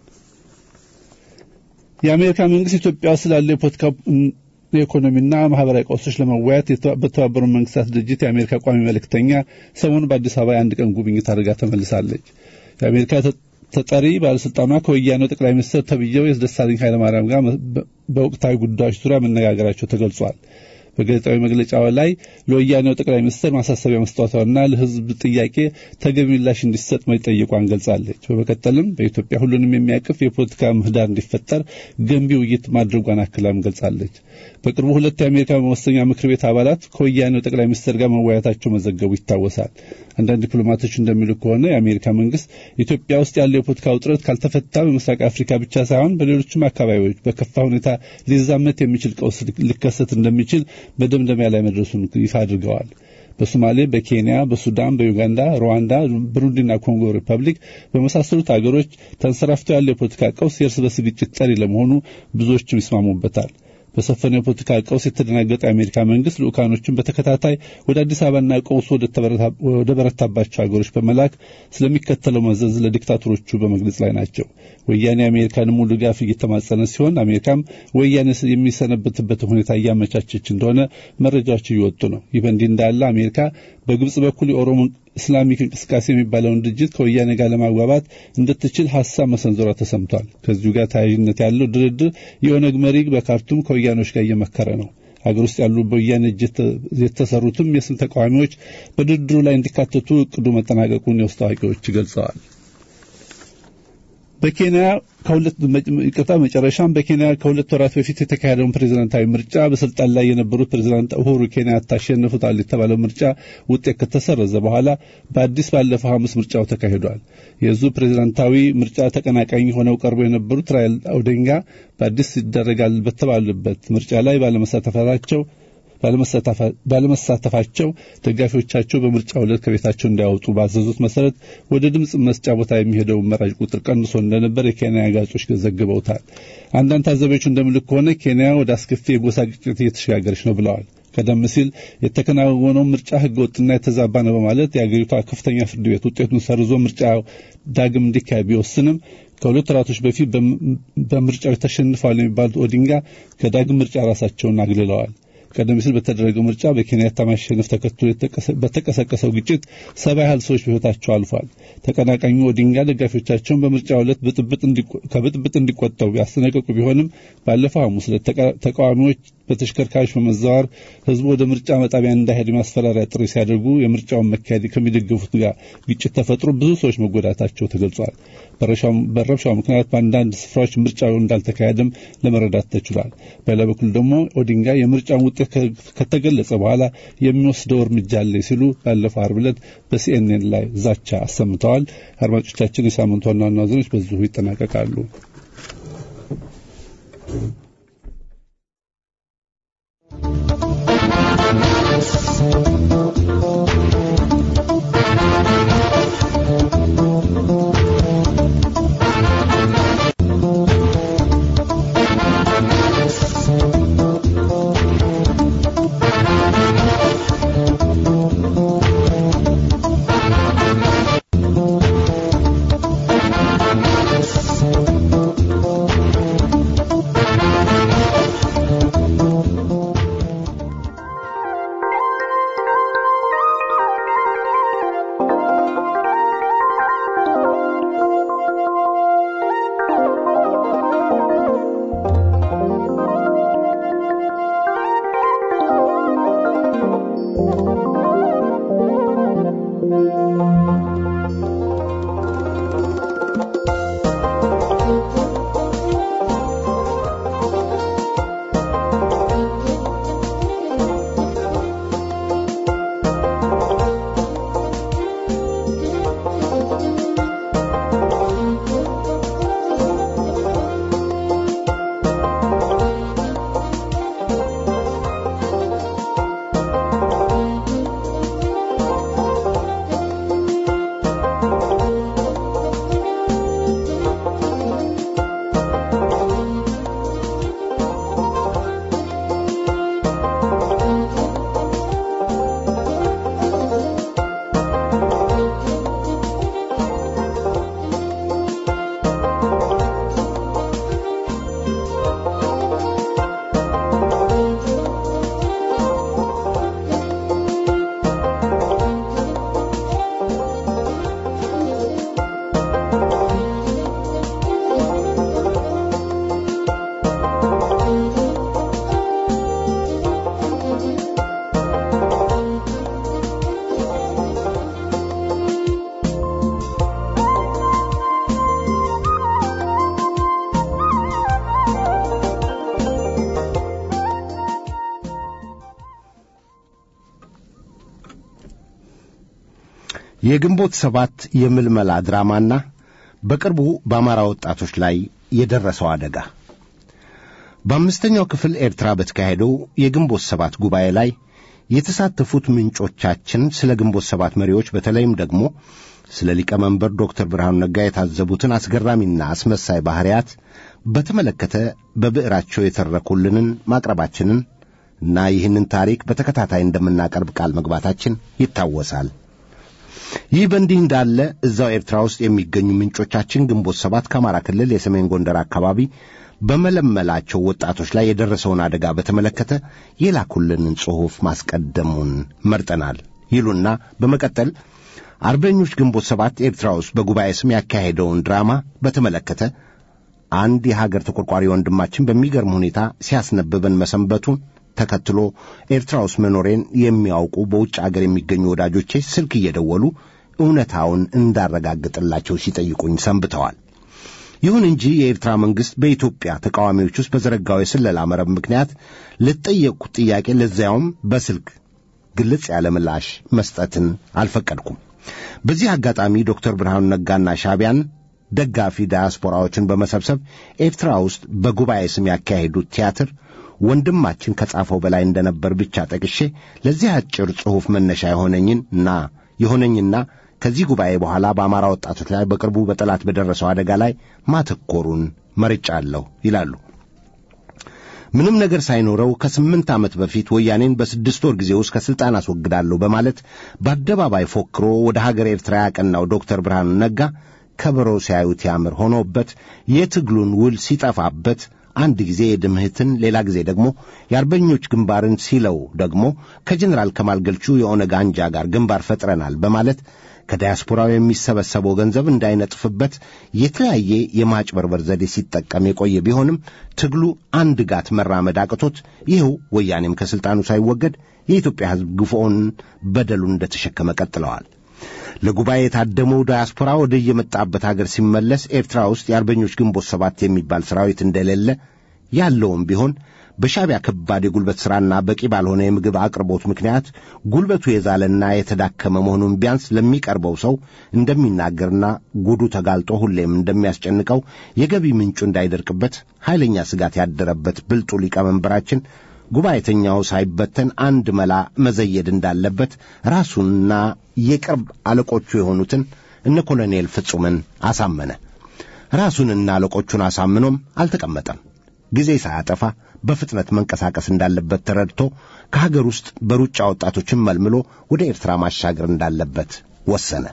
የአሜሪካ መንግስት ኢትዮጵያ ውስጥ ስላለ የፖለቲካ የኢኮኖሚና ማህበራዊ ቀውሶች ለመወያየት በተባበሩት መንግስታት ድርጅት የአሜሪካ ቋሚ መልእክተኛ ሰሞኑን በአዲስ አበባ የአንድ ቀን ጉብኝት አድርጋ ተመልሳለች። የአሜሪካ ተጠሪ ባለስልጣኗ ከወያኔው ጠቅላይ ሚኒስትር ተብዬው የደሳለኝ ኃይለማርያም ጋር በወቅታዊ ጉዳዮች ዙሪያ መነጋገራቸው ተገልጿል። በጋዜጣዊ መግለጫው ላይ ለወያኔው ጠቅላይ ሚኒስትር ማሳሰቢያ መስጠቷና ለሕዝብ ጥያቄ ተገቢ ምላሽ እንዲሰጥ መጠየቋን ገልጻለች። በመቀጠልም በኢትዮጵያ ሁሉንም የሚያቅፍ የፖለቲካ ምህዳር እንዲፈጠር ገንቢ ውይይት ማድረጓን አክላም ገልጻለች። በቅርቡ ሁለት የአሜሪካ መወሰኛ ምክር ቤት አባላት ከወያኔው ጠቅላይ ሚኒስትር ጋር መወያየታቸው መዘገቡ ይታወሳል። አንዳንድ ዲፕሎማቶች እንደሚሉ ከሆነ የአሜሪካ መንግስት ኢትዮጵያ ውስጥ ያለው የፖለቲካ ውጥረት ካልተፈታ በምስራቅ አፍሪካ ብቻ ሳይሆን በሌሎችም አካባቢዎች በከፋ ሁኔታ ሊዛመት የሚችል ቀውስ ሊከሰት እንደሚችል በደምደሚያ ላይ መድረሱን ይፋ አድርገዋል። በሶማሌ፣ በኬንያ፣ በሱዳን፣ በዩጋንዳ፣ ሩዋንዳ፣ ብሩንዲና ኮንጎ ሪፐብሊክ በመሳሰሉት አገሮች ተንሰራፍቶ ያለው የፖለቲካ ቀውስ የእርስ በርስ ግጭት ጠሪ ለመሆኑ ብዙዎችም ይስማሙበታል። በሰፈነው የፖለቲካ ቀውስ የተደናገጠ የአሜሪካ መንግስት ልኡካኖችን በተከታታይ ወደ አዲስ አበባና ቀውሱ ወደ በረታባቸው ሀገሮች በመላክ ስለሚከተለው መዘዝ ለዲክታቶሮቹ በመግለጽ ላይ ናቸው። ወያኔ የአሜሪካን ሙሉ ድጋፍ እየተማጸነ ሲሆን፣ አሜሪካም ወያኔ የሚሰነበትበትን ሁኔታ እያመቻቸች እንደሆነ መረጃዎች እየወጡ ነው። ይህ በእንዲህ እንዳለ አሜሪካ በግብጽ በኩል የኦሮሞ እስላሚክ እንቅስቃሴ የሚባለውን ድርጅት ከወያኔ ጋር ለማግባባት እንድትችል ሀሳብ መሰንዘሯ ተሰምቷል። ከዚሁ ጋር ተያያዥነት ያለው ድርድር የኦነግ መሪ በካርቱም ከወያኔዎች ጋር እየመከረ ነው። ሀገር ውስጥ ያሉ በወያኔ እጅ የተሰሩትም የስም ተቃዋሚዎች በድርድሩ ላይ እንዲካተቱ እቅዱ መጠናቀቁን የውስጥ አዋቂዎች ገልጸዋል። በኬንያ ከሁለት ይቅርታ መጨረሻም በኬንያ ከሁለት ወራት በፊት የተካሄደውን ፕሬዝዳንታዊ ምርጫ በስልጣን ላይ የነበሩት ፕሬዝዳንት ኡሁሩ ኬንያታ አሸንፉታል የተባለው ምርጫ ውጤት ከተሰረዘ በኋላ በአዲስ ባለፈው ሐሙስ ምርጫው ተካሂዷል። የዙ ፕሬዝዳንታዊ ምርጫ ተቀናቃኝ ሆነው ቀርበው የነበሩት ራይል ኦዲንጋ በአዲስ ይደረጋል በተባሉበት ምርጫ ላይ ባለመሳተፋቸው ባለመሳተፋቸው ደጋፊዎቻቸው በምርጫው ዕለት ከቤታቸው እንዳያወጡ ባዘዙት መሰረት ወደ ድምፅ መስጫ ቦታ የሚሄደው መራጭ ቁጥር ቀንሶ እንደነበር የኬንያ ጋዜጦች ዘግበውታል። አንዳንድ ታዛቢዎች እንደሚሉት ከሆነ ኬንያ ወደ አስከፊ የጎሳ ግጭት እየተሸጋገረች ነው ብለዋል። ቀደም ሲል የተከናወነው ምርጫ ህገ ወጥና የተዛባ ነው በማለት የአገሪቷ ከፍተኛ ፍርድ ቤት ውጤቱን ሰርዞ ምርጫ ዳግም እንዲካሄድ ቢወስንም ከሁለት ወራቶች በፊት በምርጫው ተሸንፈዋል የሚባሉት ኦዲንጋ ከዳግም ምርጫ ራሳቸውን አግልለዋል። ቀደም ሲል በተደረገው ምርጫ በኬንያታ ማሸነፍ ተከትሎ በተቀሰቀሰው ግጭት ሰባ ያህል ሰዎች በህይወታቸው አልፏል። ተቀናቃኙ ኦዲንጋ ደጋፊዎቻቸውን በምርጫው ዕለት ከብጥብጥ እንዲቆጠቡ ያስጠነቀቁ ቢሆንም ባለፈው ሐሙስ ዕለት ተቃዋሚዎች በተሽከርካሪዎች በመዘዋወር ህዝቡ ወደ ምርጫ መጣቢያ እንዳይሄድ የማስፈራሪያ ጥሪ ሲያደርጉ የምርጫውን መካሄድ ከሚደግፉት ጋር ግጭት ተፈጥሮ ብዙ ሰዎች መጎዳታቸው ተገልጿል። በረብሻው ምክንያት በአንዳንድ ስፍራዎች ምርጫው እንዳልተካሄደም ለመረዳት ተችሏል። በሌላ በኩል ደግሞ ኦዲንጋ የምርጫውን ውጤት ከተገለጸ በኋላ የሚወስደው እርምጃ አለ ሲሉ ባለፈው ዓርብ ዕለት በሲኤንኤን ላይ ዛቻ አሰምተዋል። አድማጮቻችን፣ የሳምንቱ ዋና ዋና ዜናዎች በዚሁ ይጠናቀቃሉ። የግንቦት ሰባት የምልመላ ድራማና በቅርቡ በአማራ ወጣቶች ላይ የደረሰው አደጋ በአምስተኛው ክፍል ኤርትራ በተካሄደው የግንቦት ሰባት ጉባኤ ላይ የተሳተፉት ምንጮቻችን ስለ ግንቦት ሰባት መሪዎች በተለይም ደግሞ ስለ ሊቀመንበር ዶክተር ብርሃኑ ነጋ የታዘቡትን አስገራሚና አስመሳይ ባሕርያት በተመለከተ በብዕራቸው የተረኩልንን ማቅረባችንን እና ይህንን ታሪክ በተከታታይ እንደምናቀርብ ቃል መግባታችን ይታወሳል። ይህ በእንዲህ እንዳለ እዛው ኤርትራ ውስጥ የሚገኙ ምንጮቻችን ግንቦት ሰባት ከአማራ ክልል የሰሜን ጎንደር አካባቢ በመለመላቸው ወጣቶች ላይ የደረሰውን አደጋ በተመለከተ የላኩልንን ጽሑፍ ማስቀደሙን መርጠናል ይሉና በመቀጠል አርበኞች ግንቦት ሰባት ኤርትራ ውስጥ በጉባኤ ስም ያካሄደውን ድራማ በተመለከተ አንድ የሀገር ተቆርቋሪ ወንድማችን በሚገርም ሁኔታ ሲያስነብበን መሰንበቱን ተከትሎ ኤርትራ ውስጥ መኖሬን የሚያውቁ በውጭ አገር የሚገኙ ወዳጆቼ ስልክ እየደወሉ እውነታውን እንዳረጋግጥላቸው ሲጠይቁኝ ሰንብተዋል። ይሁን እንጂ የኤርትራ መንግሥት በኢትዮጵያ ተቃዋሚዎች ውስጥ በዘረጋው የስለላ መረብ ምክንያት ለተጠየቅኩት ጥያቄ ለዚያውም በስልክ ግልጽ ያለ ምላሽ መስጠትን አልፈቀድኩም። በዚህ አጋጣሚ ዶክተር ብርሃኑ ነጋና ሻቢያን ደጋፊ ዳያስፖራዎችን በመሰብሰብ ኤርትራ ውስጥ በጉባኤ ስም ያካሄዱት ቲያትር ወንድማችን ከጻፈው በላይ እንደነበር ብቻ ጠቅሼ ለዚህ አጭር ጽሑፍ መነሻ የሆነኝና የሆነኝና ከዚህ ጉባኤ በኋላ በአማራ ወጣቶች ላይ በቅርቡ በጠላት በደረሰው አደጋ ላይ ማተኮሩን መርጫለሁ ይላሉ። ምንም ነገር ሳይኖረው ከስምንት ዓመት በፊት ወያኔን በስድስት ወር ጊዜ ውስጥ ከሥልጣን አስወግዳለሁ በማለት በአደባባይ ፎክሮ ወደ ሀገር ኤርትራ ያቀናው ዶክተር ብርሃኑ ነጋ ከበሮ ሲያዩት ያምር ሆኖበት የትግሉን ውል ሲጠፋበት አንድ ጊዜ የድምህትን ሌላ ጊዜ ደግሞ የአርበኞች ግንባርን ሲለው ደግሞ ከጀኔራል ከማል ገልቹ የኦነግ አንጃ ጋር ግንባር ፈጥረናል በማለት ከዳያስፖራው የሚሰበሰበው ገንዘብ እንዳይነጥፍበት የተለያየ የማጭበርበር ዘዴ ሲጠቀም የቆየ ቢሆንም ትግሉ አንድ ጋት መራመድ አቅቶት ይኸው ወያኔም ከሥልጣኑ ሳይወገድ የኢትዮጵያ ሕዝብ ግፎውን በደሉን እንደተሸከመ ቀጥለዋል። ለጉባኤ የታደመው ዳያስፖራ ወደ የመጣበት አገር ሲመለስ ኤርትራ ውስጥ የአርበኞች ግንቦት ሰባት የሚባል ሰራዊት እንደሌለ ያለውም ቢሆን በሻቢያ ከባድ የጉልበት ሥራና በቂ ባልሆነ የምግብ አቅርቦት ምክንያት ጉልበቱ የዛለና የተዳከመ መሆኑን ቢያንስ ለሚቀርበው ሰው እንደሚናገርና ጉዱ ተጋልጦ ሁሌም እንደሚያስጨንቀው የገቢ ምንጩ እንዳይደርቅበት ኃይለኛ ስጋት ያደረበት ብልጡ ሊቀመንበራችን ጉባኤተኛው ሳይበተን አንድ መላ መዘየድ እንዳለበት ራሱንና የቅርብ አለቆቹ የሆኑትን እነ ኮሎኔል ፍጹምን አሳመነ። ራሱንና አለቆቹን አሳምኖም አልተቀመጠም። ጊዜ ሳያጠፋ በፍጥነት መንቀሳቀስ እንዳለበት ተረድቶ ከሀገር ውስጥ በሩጫ ወጣቶችን መልምሎ ወደ ኤርትራ ማሻገር እንዳለበት ወሰነ።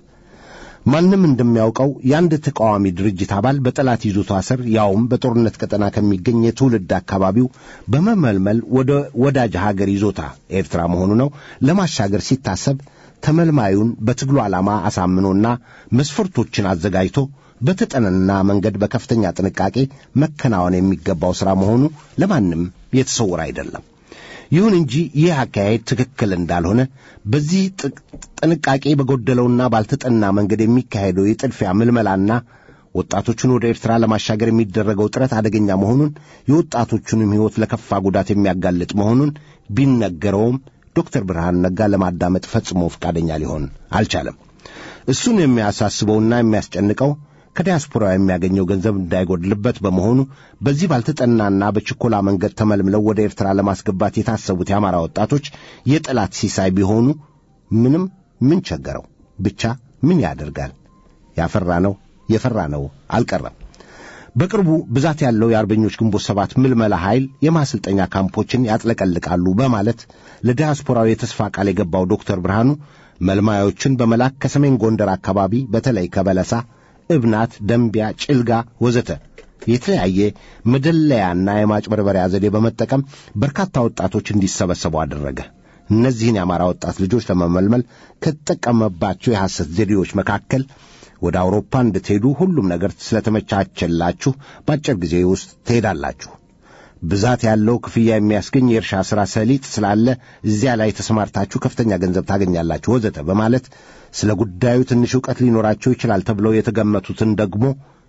ማንም እንደሚያውቀው የአንድ ተቃዋሚ ድርጅት አባል በጠላት ይዞታ ስር ያውም በጦርነት ቀጠና ከሚገኝ የትውልድ አካባቢው በመመልመል ወደ ወዳጅ ሀገር ይዞታ ኤርትራ መሆኑ ነው ለማሻገር ሲታሰብ ተመልማዩን በትግሉ ዓላማ አሳምኖና መስፈርቶችን አዘጋጅቶ በተጠነና መንገድ በከፍተኛ ጥንቃቄ መከናወን የሚገባው ሥራ መሆኑ ለማንም የተሰወረ አይደለም። ይሁን እንጂ ይህ አካሄድ ትክክል እንዳልሆነ በዚህ ጥንቃቄ በጎደለውና ባልተጠና መንገድ የሚካሄደው የጥድፊያ ምልመላና ወጣቶቹን ወደ ኤርትራ ለማሻገር የሚደረገው ጥረት አደገኛ መሆኑን የወጣቶቹንም ሕይወት ለከፋ ጉዳት የሚያጋልጥ መሆኑን ቢነገረውም ዶክተር ብርሃኑ ነጋ ለማዳመጥ ፈጽሞ ፈቃደኛ ሊሆን አልቻለም። እሱን የሚያሳስበውና የሚያስጨንቀው ከዲያስፖራ የሚያገኘው ገንዘብ እንዳይጎድልበት በመሆኑ በዚህ ባልተጠናና በችኮላ መንገድ ተመልምለው ወደ ኤርትራ ለማስገባት የታሰቡት የአማራ ወጣቶች የጠላት ሲሳይ ቢሆኑ ምንም ምን ቸገረው? ብቻ ምን ያደርጋል? ያፈራ ነው የፈራ ነው አልቀረም። በቅርቡ ብዛት ያለው የአርበኞች ግንቦት ሰባት ምልመላ ኃይል የማሰልጠኛ ካምፖችን ያጥለቀልቃሉ በማለት ለዲያስፖራው የተስፋ ቃል የገባው ዶክተር ብርሃኑ መልማዮችን በመላክ ከሰሜን ጎንደር አካባቢ በተለይ ከበለሳ እብናት፣ ደንቢያ፣ ጭልጋ ወዘተ የተለያየ መደለያና የማጭበርበሪያ ዘዴ በመጠቀም በርካታ ወጣቶች እንዲሰበሰቡ አደረገ። እነዚህን የአማራ ወጣት ልጆች ለመመልመል ከተጠቀመባቸው የሐሰት ዘዴዎች መካከል ወደ አውሮፓ እንድትሄዱ ሁሉም ነገር ስለተመቻቸላችሁ በአጭር ጊዜ ውስጥ ትሄዳላችሁ፣ ብዛት ያለው ክፍያ የሚያስገኝ የእርሻ ሥራ ሰሊጥ ስላለ እዚያ ላይ ተሰማርታችሁ ከፍተኛ ገንዘብ ታገኛላችሁ ወዘተ በማለት ስለ ጉዳዩ ትንሽ ዕውቀት ሊኖራቸው ይችላል ተብለው የተገመቱትን ደግሞ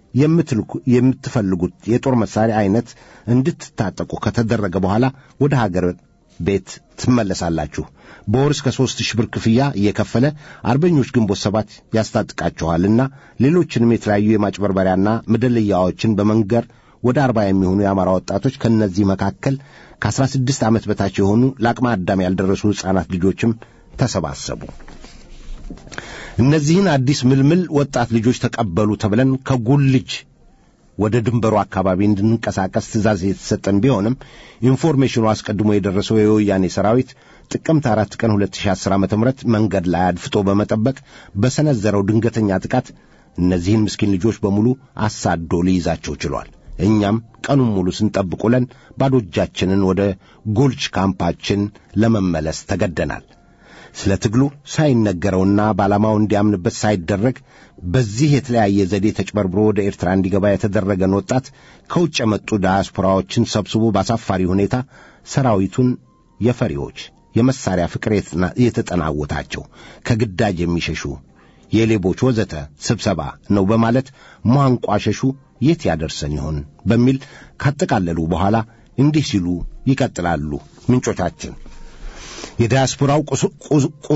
የምትፈልጉት የጦር መሳሪያ አይነት እንድትታጠቁ ከተደረገ በኋላ ወደ ሀገር ቤት ትመለሳላችሁ። በወር እስከ ሦስት ሺህ ብር ክፍያ እየከፈለ አርበኞች ግንቦት ሰባት ያስታጥቃችኋልና ሌሎችንም የተለያዩ የማጭበርበሪያና መደለያዎችን በመንገር ወደ አርባ የሚሆኑ የአማራ ወጣቶች ከእነዚህ መካከል ከአስራ ስድስት ዓመት በታች የሆኑ ለአቅመ አዳም ያልደረሱ ሕፃናት ልጆችም ተሰባሰቡ። እነዚህን አዲስ ምልምል ወጣት ልጆች ተቀበሉ ተብለን ከጉልጅ ወደ ድንበሩ አካባቢ እንድንንቀሳቀስ ትእዛዝ የተሰጠን ቢሆንም ኢንፎርሜሽኑ አስቀድሞ የደረሰው የወያኔ ሰራዊት ጥቅምት አራት ቀን 2010 ዓ ም መንገድ ላይ አድፍጦ በመጠበቅ በሰነዘረው ድንገተኛ ጥቃት እነዚህን ምስኪን ልጆች በሙሉ አሳዶ ሊይዛቸው ችሏል። እኛም ቀኑን ሙሉ ስንጠብቅ ውለን ባዶ እጃችንን ወደ ጎልች ካምፓችን ለመመለስ ተገደናል። ስለ ትግሉ ሳይነገረውና በዓላማው እንዲያምንበት ሳይደረግ በዚህ የተለያየ ዘዴ ተጭበርብሮ ወደ ኤርትራ እንዲገባ የተደረገን ወጣት ከውጭ የመጡ ዳያስፖራዎችን ሰብስቦ በአሳፋሪ ሁኔታ ሰራዊቱን የፈሪዎች የመሳሪያ ፍቅር የተጠናወታቸው ከግዳጅ የሚሸሹ የሌቦች ወዘተ ስብሰባ ነው በማለት ማንቋሸሹ የት ያደርሰን ይሆን በሚል ካጠቃለሉ በኋላ እንዲህ ሲሉ ይቀጥላሉ ምንጮቻችን። የዲያስፖራው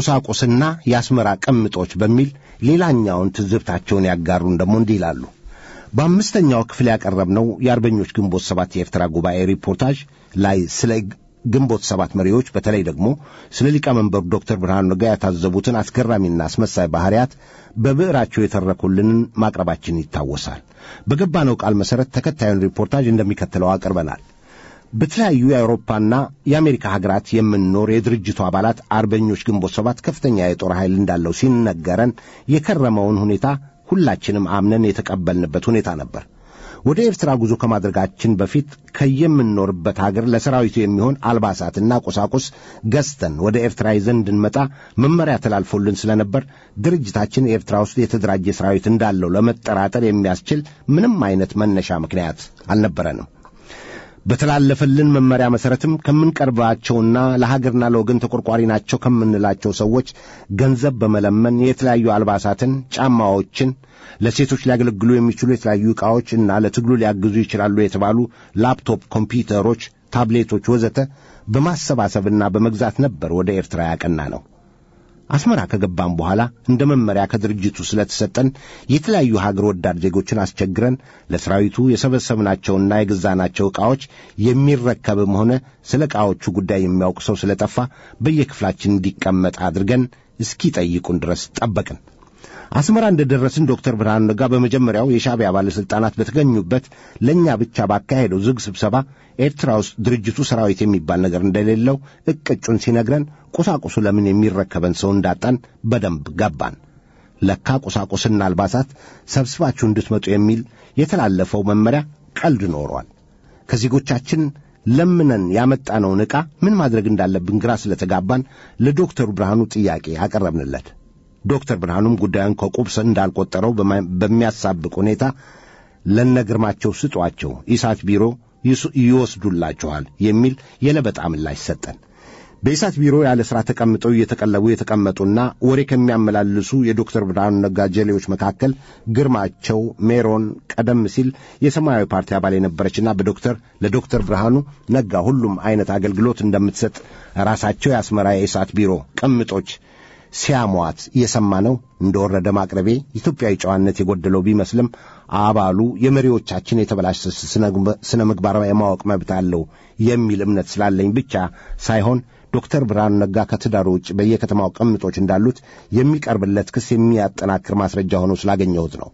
ቁሳቁስና የአስመራ ቅምጦች በሚል ሌላኛውን ትዝብታቸውን ያጋሩን ደግሞ እንዲህ ይላሉ። በአምስተኛው ክፍል ያቀረብነው የአርበኞች ግንቦት ሰባት የኤርትራ ጉባኤ ሪፖርታጅ ላይ ስለ ግንቦት ሰባት መሪዎች በተለይ ደግሞ ስለ ሊቀመንበሩ ዶክተር ብርሃኑ ነጋ ያታዘቡትን አስገራሚና አስመሳይ ባህሪያት በብዕራቸው የተረኩልንን ማቅረባችን ይታወሳል። በገባነው ቃል መሠረት ተከታዩን ሪፖርታጅ እንደሚከተለው አቅርበናል። በተለያዩ የአውሮፓና የአሜሪካ ሀገራት የምንኖር የድርጅቱ አባላት አርበኞች ግንቦት ሰባት ከፍተኛ የጦር ኃይል እንዳለው ሲነገረን የከረመውን ሁኔታ ሁላችንም አምነን የተቀበልንበት ሁኔታ ነበር። ወደ ኤርትራ ጉዞ ከማድረጋችን በፊት ከየምንኖርበት ሀገር ለሰራዊቱ የሚሆን አልባሳትና ቁሳቁስ ገዝተን ወደ ኤርትራ ይዘን እንድንመጣ መመሪያ ተላልፎልን ስለነበር ድርጅታችን ኤርትራ ውስጥ የተደራጀ ሰራዊት እንዳለው ለመጠራጠር የሚያስችል ምንም አይነት መነሻ ምክንያት አልነበረንም። በተላለፈልን መመሪያ መሠረትም ከምንቀርባቸውና ለሀገርና ለወገን ተቆርቋሪ ናቸው ከምንላቸው ሰዎች ገንዘብ በመለመን የተለያዩ አልባሳትን፣ ጫማዎችን፣ ለሴቶች ሊያገለግሉ የሚችሉ የተለያዩ ዕቃዎች እና ለትግሉ ሊያግዙ ይችላሉ የተባሉ ላፕቶፕ፣ ኮምፒውተሮች፣ ታብሌቶች ወዘተ በማሰባሰብና በመግዛት ነበር ወደ ኤርትራ ያቀና ነው። አስመራ ከገባም በኋላ እንደ መመሪያ ከድርጅቱ ስለተሰጠን የተለያዩ ሀገር ወዳድ ዜጎችን አስቸግረን ለሰራዊቱ የሰበሰብናቸውና የገዛናቸው ዕቃዎች የሚረከብም ሆነ ስለ ዕቃዎቹ ጉዳይ የሚያውቅ ሰው ስለጠፋ በየክፍላችን እንዲቀመጥ አድርገን እስኪጠይቁን ድረስ ጠበቅን። አስመራ እንደ ደረስን ዶክተር ብርሃኑ ነጋ በመጀመሪያው የሻዕቢያ ባለሥልጣናት በተገኙበት ለእኛ ብቻ ባካሄደው ዝግ ስብሰባ ኤርትራ ውስጥ ድርጅቱ ሰራዊት የሚባል ነገር እንደሌለው እቅጩን ሲነግረን ቁሳቁሱ ለምን የሚረከበን ሰው እንዳጣን በደንብ ገባን። ለካ ቁሳቁስና አልባሳት ሰብስባችሁ እንድትመጡ የሚል የተላለፈው መመሪያ ቀልድ ኖሯል። ከዜጎቻችን ለምነን ያመጣነውን ዕቃ ምን ማድረግ እንዳለብን ግራ ስለተጋባን ለዶክተሩ ብርሃኑ ጥያቄ አቀረብንለት። ዶክተር ብርሃኑም ጉዳዩን ከቁብስ እንዳልቆጠረው በሚያሳብቅ ሁኔታ ለነግርማቸው ስጧቸው፣ ኢሳት ቢሮ ይወስዱላችኋል የሚል የለበጣ ምላሽ ሰጠን። በኢሳት ቢሮ ያለ ሥራ ተቀምጠው እየተቀለቡ የተቀመጡና ወሬ ከሚያመላልሱ የዶክተር ብርሃኑ ነጋ ጀሌዎች መካከል ግርማቸው ሜሮን ቀደም ሲል የሰማያዊ ፓርቲ አባል የነበረችና በዶክተር ለዶክተር ብርሃኑ ነጋ ሁሉም አይነት አገልግሎት እንደምትሰጥ ራሳቸው የአስመራ የኢሳት ቢሮ ቅምጦች ሲያሟት እየሰማነው እንደወረደ ማቅረቤ ኢትዮጵያዊ ጨዋነት የጎደለው ቢመስልም አባሉ የመሪዎቻችን የተበላሸ ስነ ምግባር የማወቅ መብት አለው የሚል እምነት ስላለኝ ብቻ ሳይሆን ዶክተር ብርሃኑ ነጋ ከትዳሩ ውጭ በየከተማው ቅምጦች እንዳሉት የሚቀርብለት ክስ የሚያጠናክር ማስረጃ ሆኖ ስላገኘሁት ነው።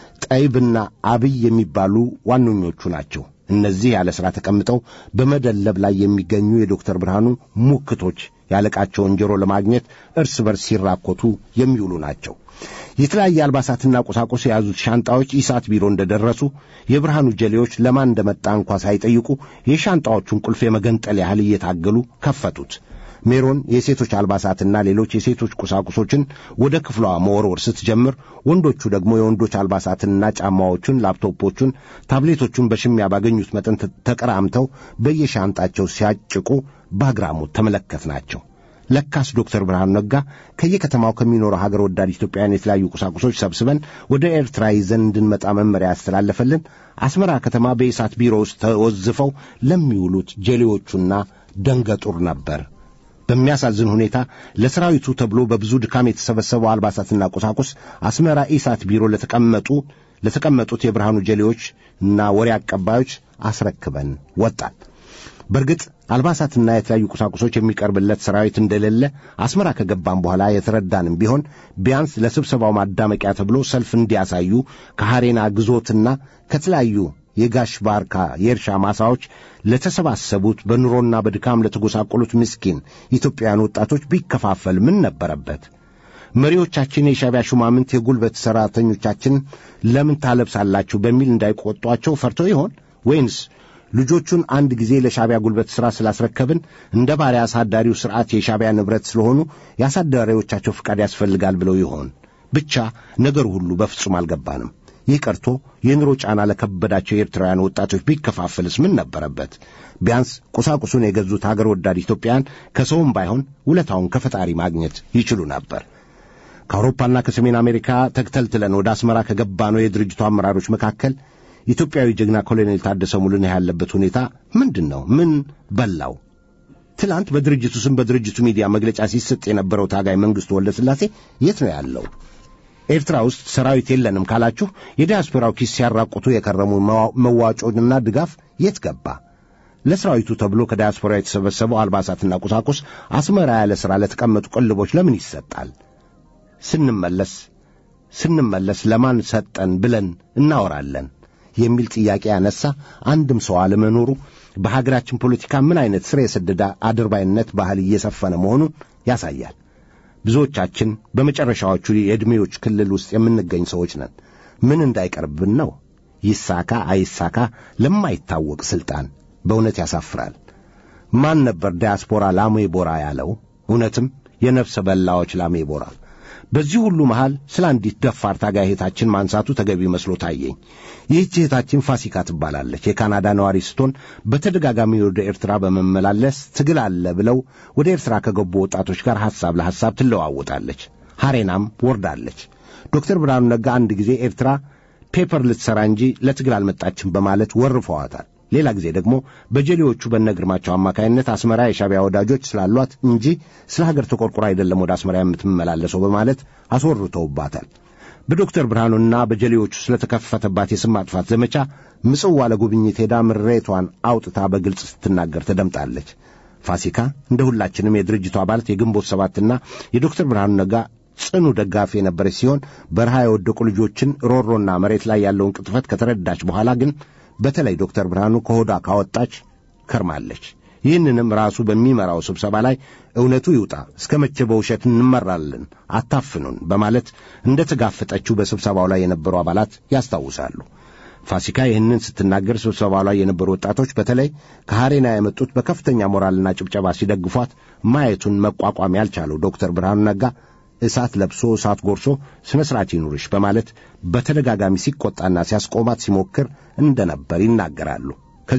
ጠይብና አብይ የሚባሉ ዋነኞቹ ናቸው። እነዚህ ያለ ሥራ ተቀምጠው በመደለብ ላይ የሚገኙ የዶክተር ብርሃኑ ሙክቶች ያለቃቸውን ጆሮ ለማግኘት እርስ በርስ ሲራኮቱ የሚውሉ ናቸው። የተለያየ አልባሳትና ቁሳቁስ የያዙት ሻንጣዎች ኢሳት ቢሮ እንደደረሱ የብርሃኑ ጀሌዎች ለማን እንደመጣ እንኳ ሳይጠይቁ የሻንጣዎቹን ቁልፍ የመገንጠል ያህል እየታገሉ ከፈቱት። ሜሮን የሴቶች አልባሳትና ሌሎች የሴቶች ቁሳቁሶችን ወደ ክፍሏ መወርወር ስትጀምር፣ ወንዶቹ ደግሞ የወንዶች አልባሳትንና ጫማዎቹን፣ ላፕቶፖቹን፣ ታብሌቶቹን በሽሚያ ባገኙት መጠን ተቀራምተው በየሻንጣቸው ሲያጭቁ በአግራሞት ተመለከትናቸው። ለካስ ዶክተር ብርሃኑ ነጋ ከየከተማው ከሚኖሩ ሀገር ወዳድ ኢትዮጵያውያን የተለያዩ ቁሳቁሶች ሰብስበን ወደ ኤርትራ ይዘን እንድንመጣ መመሪያ ያስተላለፈልን አስመራ ከተማ በኢሳት ቢሮ ውስጥ ተወዝፈው ለሚውሉት ጀሌዎቹና ደንገጡር ነበር። በሚያሳዝን ሁኔታ ለሰራዊቱ ተብሎ በብዙ ድካም የተሰበሰበው አልባሳትና ቁሳቁስ አስመራ ኢሳት ቢሮ ለተቀመጡ ለተቀመጡት የብርሃኑ ጀሌዎች እና ወሬ አቀባዮች አስረክበን ወጣን። በእርግጥ አልባሳትና የተለያዩ ቁሳቁሶች የሚቀርብለት ሰራዊት እንደሌለ አስመራ ከገባም በኋላ የተረዳንም ቢሆን ቢያንስ ለስብሰባው ማዳመቂያ ተብሎ ሰልፍ እንዲያሳዩ ከሐሬና ግዞትና ከተለያዩ የጋሽ ባርካ የእርሻ ማሳዎች ለተሰባሰቡት በኑሮና በድካም ለተጎሳቆሉት ምስኪን ኢትዮጵያውያን ወጣቶች ቢከፋፈል ምን ነበረበት? መሪዎቻችን የሻዕቢያ ሹማምንት የጉልበት ሠራተኞቻችን ለምን ታለብሳላችሁ በሚል እንዳይቆጧቸው ፈርተው ይሆን ወይንስ ልጆቹን አንድ ጊዜ ለሻዕቢያ ጉልበት ሥራ ስላስረከብን እንደ ባሪያ አሳዳሪው ሥርዓት የሻዕቢያ ንብረት ስለሆኑ የአሳዳሪዎቻቸው ፍቃድ ያስፈልጋል ብለው ይሆን? ብቻ ነገሩ ሁሉ በፍጹም አልገባንም። ይህ ቀርቶ የኑሮ ጫና ለከበዳቸው የኤርትራውያን ወጣቶች ቢከፋፈልስ ምን ነበረበት? ቢያንስ ቁሳቁሱን የገዙት አገር ወዳድ ኢትዮጵያውያን ከሰውም ባይሆን ውለታውን ከፈጣሪ ማግኘት ይችሉ ነበር። ከአውሮፓና ከሰሜን አሜሪካ ተክተልትለን ወደ አስመራ ከገባነው የድርጅቱ አመራሮች መካከል ኢትዮጵያዊ ጀግና ኮሎኔል ታደሰ ሙሉነህ ያለበት ሁኔታ ምንድን ነው? ምን በላው? ትላንት በድርጅቱ ስም በድርጅቱ ሚዲያ መግለጫ ሲሰጥ የነበረው ታጋይ መንግሥቱ ወልደ ሥላሴ የት ነው ያለው? ኤርትራ ውስጥ ሰራዊት የለንም ካላችሁ የዲያስፖራው ኪስ ሲያራቁቱ የከረሙ መዋጮና ድጋፍ የት ገባ? ለሰራዊቱ ተብሎ ከዲያስፖራ የተሰበሰበው አልባሳትና ቁሳቁስ አስመራ ያለ ሥራ ለተቀመጡ ቅልቦች ለምን ይሰጣል? ስንመለስ ስንመለስ ለማን ሰጠን ብለን እናወራለን የሚል ጥያቄ ያነሳ አንድም ሰው አለመኖሩ በሀገራችን ፖለቲካ ምን አይነት ስር የሰደደ አድርባይነት ባህል እየሰፈነ መሆኑን ያሳያል። ብዙዎቻችን በመጨረሻዎቹ የዕድሜዎች ክልል ውስጥ የምንገኝ ሰዎች ነን። ምን እንዳይቀርብን ነው? ይሳካ አይሳካ ለማይታወቅ ሥልጣን በእውነት ያሳፍራል። ማን ነበር ዲያስፖራ ላሜ ቦራ ያለው? እውነትም የነፍሰ በላዎች ላሜ ቦራ። በዚህ ሁሉ መሃል ስለ አንዲት ደፋር ታጋይ እህታችን ማንሳቱ ተገቢ መስሎ ታየኝ። ይህች እህታችን ፋሲካ ትባላለች። የካናዳ ነዋሪ ስትሆን በተደጋጋሚ ወደ ኤርትራ በመመላለስ ትግል አለ ብለው ወደ ኤርትራ ከገቡ ወጣቶች ጋር ሐሳብ ለሐሳብ ትለዋወጣለች። ሐሬናም ወርዳለች። ዶክተር ብርሃኑ ነጋ አንድ ጊዜ ኤርትራ ፔፐር ልትሠራ እንጂ ለትግል አልመጣችም በማለት ወርፈዋታል። ሌላ ጊዜ ደግሞ በጀሌዎቹ በነ ግርማቸው አማካይነት አስመራ የሻቢያ ወዳጆች ስላሏት እንጂ ስለ ሀገር ተቆርቁራ አይደለም ወደ አስመራ የምትመላለሰው በማለት አስወርተውባታል። በዶክተር ብርሃኑና በጀሌዎቹ ስለተከፈተባት የስም ማጥፋት ዘመቻ ምጽዋ ለጉብኝት ሄዳ ምሬቷን አውጥታ በግልጽ ስትናገር ተደምጣለች። ፋሲካ እንደ ሁላችንም የድርጅቱ አባላት የግንቦት ሰባትና የዶክተር ብርሃኑ ነጋ ጽኑ ደጋፊ የነበረች ሲሆን በረሃ የወደቁ ልጆችን ሮሮና መሬት ላይ ያለውን ቅጥፈት ከተረዳች በኋላ ግን በተለይ ዶክተር ብርሃኑ ከሆዷ ካወጣች ከርማለች። ይህንንም ራሱ በሚመራው ስብሰባ ላይ እውነቱ ይውጣ፣ እስከ መቼ በውሸት እንመራለን፣ አታፍኑን በማለት እንደ ተጋፈጠችው በስብሰባው ላይ የነበሩ አባላት ያስታውሳሉ። ፋሲካ ይህንን ስትናገር ስብሰባው ላይ የነበሩ ወጣቶች በተለይ ከሐሬና የመጡት በከፍተኛ ሞራልና ጭብጨባ ሲደግፏት ማየቱን መቋቋም ያልቻለው ዶክተር ብርሃኑ ነጋ እሳት ለብሶ እሳት ጎርሶ ሥነ ሥርዓት ይኑርሽ በማለት በተደጋጋሚ ሲቆጣና ሲያስቆማት ሲሞክር እንደነበር ይናገራሉ።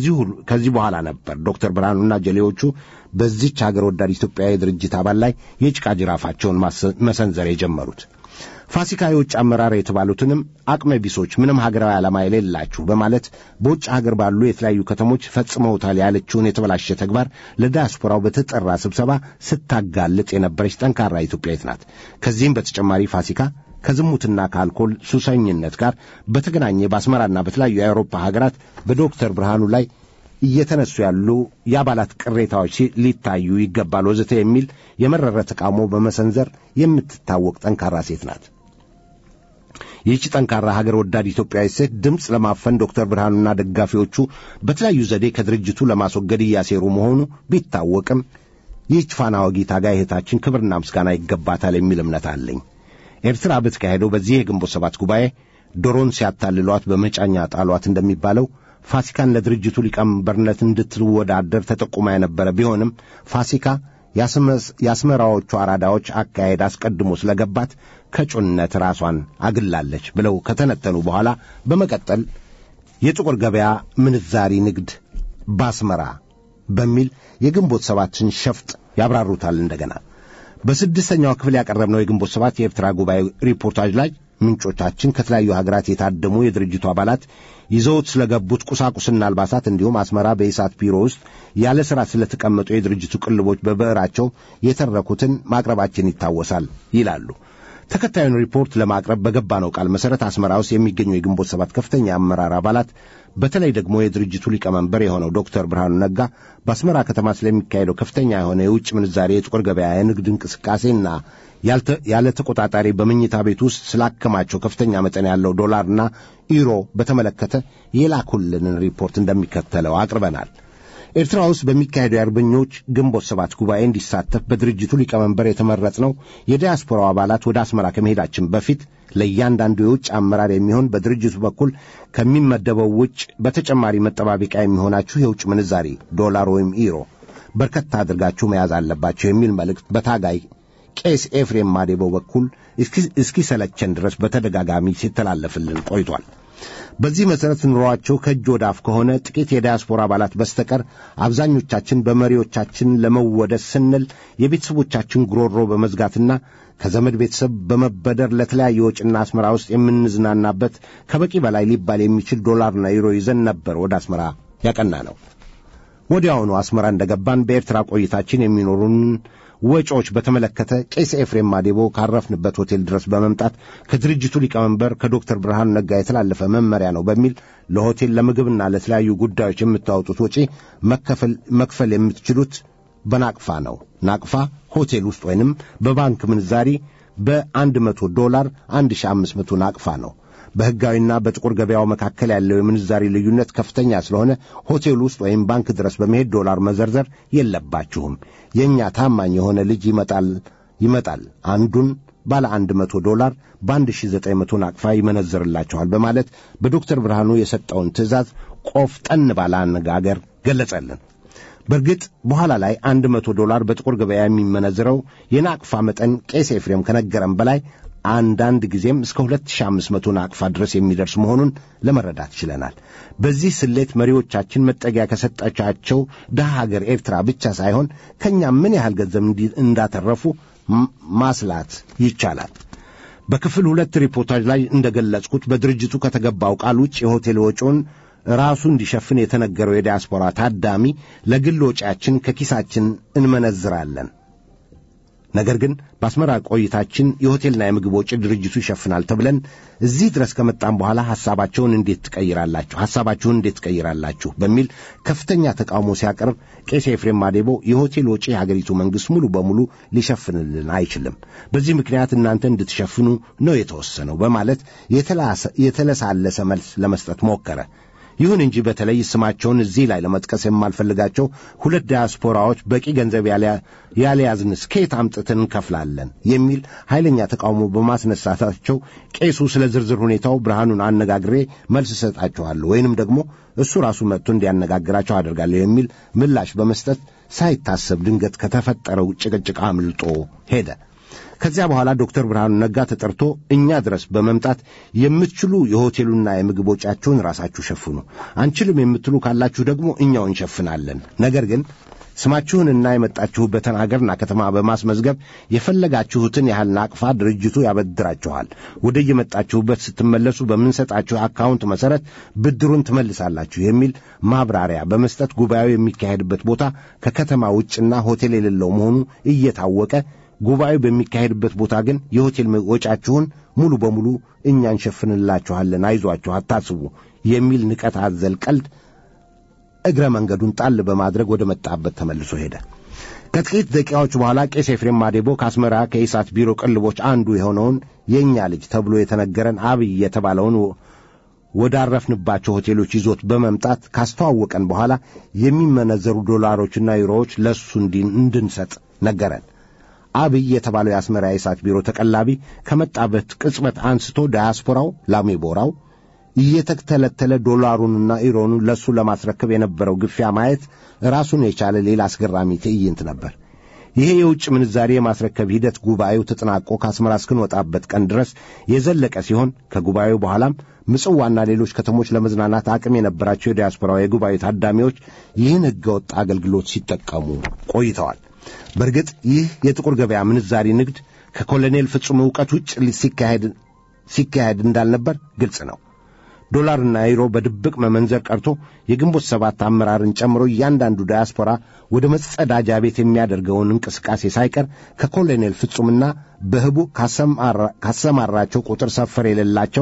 ከዚህ በኋላ ነበር ዶክተር ብርሃኑና ጀሌዎቹ በዚች አገር ወዳድ ኢትዮጵያዊ ድርጅት አባል ላይ የጭቃ ጅራፋቸውን መሰንዘር የጀመሩት። ፋሲካ የውጭ አመራር የተባሉትንም አቅመ ቢሶች ምንም ሀገራዊ ዓላማ የሌላችሁ በማለት በውጭ ሀገር ባሉ የተለያዩ ከተሞች ፈጽመውታል ያለችውን የተበላሸ ተግባር ለዲያስፖራው በተጠራ ስብሰባ ስታጋልጥ የነበረች ጠንካራ ኢትዮጵያዊት ናት። ከዚህም በተጨማሪ ፋሲካ ከዝሙትና ከአልኮል ሱሰኝነት ጋር በተገናኘ በአስመራና በተለያዩ የአውሮፓ ሀገራት በዶክተር ብርሃኑ ላይ እየተነሱ ያሉ የአባላት ቅሬታዎች ሊታዩ ይገባል ወዘተ የሚል የመረረ ተቃውሞ በመሰንዘር የምትታወቅ ጠንካራ ሴት ናት። ይህች ጠንካራ ሀገር ወዳድ ኢትዮጵያዊ ሴት ድምፅ ለማፈን ዶክተር ብርሃኑና ደጋፊዎቹ በተለያዩ ዘዴ ከድርጅቱ ለማስወገድ እያሴሩ መሆኑ ቢታወቅም ይህች ፋና ወጊ ታጋይ እህታችን ክብርና ምስጋና ይገባታል የሚል እምነት አለኝ። ኤርትራ በተካሄደው በዚህ የግንቦት ሰባት ጉባኤ ዶሮን ሲያታልሏት በመጫኛ ጣሏት እንደሚባለው ፋሲካን ለድርጅቱ ሊቀመንበርነት እንድትወዳደር ተጠቁማ የነበረ ቢሆንም ፋሲካ የአስመራዎቹ አራዳዎች አካሄድ አስቀድሞ ስለገባት ከጩነት ራሷን አግላለች ብለው ከተነተኑ በኋላ በመቀጠል የጥቁር ገበያ ምንዛሪ ንግድ ባስመራ በሚል የግንቦት ሰባትን ሸፍጥ ያብራሩታል። እንደገና በስድስተኛው ክፍል ያቀረብነው የግንቦት ሰባት የኤርትራ ጉባኤ ሪፖርታጅ ላይ ምንጮቻችን ከተለያዩ ሀገራት የታደሙ የድርጅቱ አባላት ይዘውት ስለገቡት ቁሳቁስና አልባሳት እንዲሁም አስመራ በኢሳት ቢሮ ውስጥ ያለ ሥራ ስለተቀመጡ የድርጅቱ ቅልቦች በብዕራቸው የተረኩትን ማቅረባችን ይታወሳል ይላሉ። ተከታዩን ሪፖርት ለማቅረብ በገባነው ቃል መሠረት አስመራ ውስጥ የሚገኙ የግንቦት ሰባት ከፍተኛ አመራር አባላት በተለይ ደግሞ የድርጅቱ ሊቀመንበር የሆነው ዶክተር ብርሃኑ ነጋ በአስመራ ከተማ ስለሚካሄደው ከፍተኛ የሆነ የውጭ ምንዛሬ የጥቁር ገበያ የንግድ እንቅስቃሴና ያለ ተቆጣጣሪ በመኝታ ቤት ውስጥ ስላከማቸው ከፍተኛ መጠን ያለው ዶላርና ኢሮ በተመለከተ የላኩልንን ሪፖርት እንደሚከተለው አቅርበናል። ኤርትራ ውስጥ በሚካሄደው የአርበኞች ግንቦት ሰባት ጉባኤ እንዲሳተፍ በድርጅቱ ሊቀመንበር የተመረጥነው የዲያስፖራው አባላት ወደ አስመራ ከመሄዳችን በፊት ለእያንዳንዱ የውጭ አመራር የሚሆን በድርጅቱ በኩል ከሚመደበው ውጭ በተጨማሪ መጠባበቂያ የሚሆናችሁ የውጭ ምንዛሪ ዶላር ወይም ኢሮ በርከት አድርጋችሁ መያዝ አለባቸው የሚል መልእክት በታጋይ ቄስ ኤፍሬም ማዴቦ በኩል እስኪሰለቸን ድረስ በተደጋጋሚ ሲተላለፍልን ቆይቷል። በዚህ መሠረት ኑሯቸው ከእጅ ወደ አፍ ከሆነ ጥቂት የዲያስፖራ አባላት በስተቀር አብዛኞቻችን በመሪዎቻችን ለመወደስ ስንል የቤተሰቦቻችን ጉሮሮ በመዝጋትና ከዘመድ ቤተሰብ በመበደር ለተለያየ ወጪና አስመራ ውስጥ የምንዝናናበት ከበቂ በላይ ሊባል የሚችል ዶላርና ዩሮ ይዘን ነበር ወደ አስመራ ያቀና ነው። ወዲያውኑ አስመራ እንደገባን በኤርትራ ቆይታችን የሚኖሩን ወጪዎች በተመለከተ ቄስ ኤፍሬም ማዴቦ ካረፍንበት ሆቴል ድረስ በመምጣት ከድርጅቱ ሊቀመንበር ከዶክተር ብርሃኑ ነጋ የተላለፈ መመሪያ ነው በሚል ለሆቴል ለምግብና ለተለያዩ ጉዳዮች የምታወጡት ወጪ መክፈል የምትችሉት በናቅፋ ነው። ናቅፋ ሆቴል ውስጥ ወይንም በባንክ ምንዛሪ በአንድ መቶ ዶላር አንድ ሺ አምስት መቶ ናቅፋ ነው። በሕጋዊና በጥቁር ገበያው መካከል ያለው የምንዛሪ ልዩነት ከፍተኛ ስለሆነ ሆቴል ውስጥ ወይም ባንክ ድረስ በመሄድ ዶላር መዘርዘር የለባችሁም። የእኛ ታማኝ የሆነ ልጅ ይመጣል ይመጣል አንዱን ባለ አንድ መቶ ዶላር በአንድ ሺ ዘጠኝ መቶ ናቅፋ ይመነዝርላችኋል በማለት በዶክተር ብርሃኑ የሰጠውን ትእዛዝ ቆፍጠን ባለ አነጋገር ገለጸልን። በእርግጥ በኋላ ላይ አንድ መቶ ዶላር በጥቁር ገበያ የሚመነዝረው የናቅፋ መጠን ቄስ ኤፍሬም ከነገረም በላይ አንዳንድ ጊዜም እስከ 2500 ናቅፋ ድረስ የሚደርስ መሆኑን ለመረዳት ችለናል። በዚህ ስሌት መሪዎቻችን መጠጊያ ከሰጠቻቸው ድሃ ሀገር ኤርትራ ብቻ ሳይሆን ከእኛ ምን ያህል ገንዘብ እንዳተረፉ ማስላት ይቻላል። በክፍል ሁለት ሪፖርታጅ ላይ እንደገለጽኩት በድርጅቱ ከተገባው ቃል ውጭ የሆቴል ወጪውን ራሱ እንዲሸፍን የተነገረው የዲያስፖራ ታዳሚ ለግል ወጪያችን ከኪሳችን እንመነዝራለን ነገር ግን በአስመራ ቆይታችን የሆቴልና የምግብ ወጪ ድርጅቱ ይሸፍናል ተብለን እዚህ ድረስ ከመጣም በኋላ ሐሳባቸውን እንዴት ትቀይራላችሁ ሐሳባችሁን እንዴት ትቀይራላችሁ በሚል ከፍተኛ ተቃውሞ ሲያቀርብ ቄስ ኤፍሬም ማዴቦ የሆቴል ወጪ የሀገሪቱ መንግሥት ሙሉ በሙሉ ሊሸፍንልን አይችልም፣ በዚህ ምክንያት እናንተ እንድትሸፍኑ ነው የተወሰነው በማለት የተለሳለሰ መልስ ለመስጠት ሞከረ። ይሁን እንጂ በተለይ ስማቸውን እዚህ ላይ ለመጥቀስ የማልፈልጋቸው ሁለት ዲያስፖራዎች በቂ ገንዘብ ያልያዝንስ ከየት አምጥተን እንከፍላለን የሚል ኃይለኛ ተቃውሞ በማስነሳታቸው ቄሱ ስለ ዝርዝር ሁኔታው ብርሃኑን አነጋግሬ መልስ እሰጣችኋለሁ ወይንም ደግሞ እሱ ራሱ መጥቶ እንዲያነጋግራቸው አደርጋለሁ የሚል ምላሽ በመስጠት ሳይታሰብ ድንገት ከተፈጠረው ጭቅጭቅ አምልጦ ሄደ። ከዚያ በኋላ ዶክተር ብርሃኑ ነጋ ተጠርቶ እኛ ድረስ በመምጣት የምትችሉ የሆቴሉና የምግብ ወጪያችሁን ራሳችሁ ሸፍኑ፣ አንችልም የምትሉ ካላችሁ ደግሞ እኛው እንሸፍናለን። ነገር ግን ስማችሁንና የመጣችሁበትን አገርና ከተማ በማስመዝገብ የፈለጋችሁትን ያህል ናቅፋ ድርጅቱ ያበድራችኋል። ወደ የመጣችሁበት ስትመለሱ በምንሰጣችሁ አካውንት መሠረት ብድሩን ትመልሳላችሁ የሚል ማብራሪያ በመስጠት ጉባኤው የሚካሄድበት ቦታ ከከተማ ውጭና ሆቴል የሌለው መሆኑ እየታወቀ ጉባኤው በሚካሄድበት ቦታ ግን የሆቴል ወጫችሁን ሙሉ በሙሉ እኛ እንሸፍንላችኋለን፣ አይዟችሁ፣ አታስቡ የሚል ንቀት አዘል ቀልድ እግረ መንገዱን ጣል በማድረግ ወደ መጣበት ተመልሶ ሄደ። ከጥቂት ደቂቃዎች በኋላ ቄስ ኤፍሬም ማዴቦ ከአስመራ ከኢሳት ቢሮ ቅልቦች አንዱ የሆነውን የእኛ ልጅ ተብሎ የተነገረን አብይ የተባለውን ወዳረፍንባቸው ሆቴሎች ይዞት በመምጣት ካስተዋወቀን በኋላ የሚመነዘሩ ዶላሮችና ዩሮዎች ለእሱ እንድንሰጥ ነገረን። አብይ የተባለው የአስመራ የእሳት ቢሮ ተቀላቢ ከመጣበት ቅጽበት አንስቶ ዳያስፖራው ላሜቦራው እየተተለተለ ዶላሩንና ኢሮኑን ለእሱ ለማስረከብ የነበረው ግፊያ ማየት ራሱን የቻለ ሌላ አስገራሚ ትዕይንት ነበር። ይሄ የውጭ ምንዛሪ የማስረከብ ሂደት ጉባኤው ተጠናቆ ከአስመራ እስክንወጣበት ቀን ድረስ የዘለቀ ሲሆን ከጉባኤው በኋላም ምጽዋና ሌሎች ከተሞች ለመዝናናት አቅም የነበራቸው የዲያስፖራው የጉባኤ ታዳሚዎች ይህን ሕገወጥ አገልግሎት ሲጠቀሙ ቆይተዋል። በእርግጥ ይህ የጥቁር ገበያ ምንዛሪ ንግድ ከኮሎኔል ፍጹም ዕውቀት ውጭ ሲካሄድ እንዳልነበር ግልጽ ነው። ዶላርና ዩሮ በድብቅ መመንዘር ቀርቶ የግንቦት ሰባት አመራርን ጨምሮ እያንዳንዱ ዳያስፖራ ወደ መጸዳጃ ቤት የሚያደርገውን እንቅስቃሴ ሳይቀር ከኮሎኔል ፍጹምና በህቡ ካሰማራቸው ቁጥር ሰፈር የሌላቸው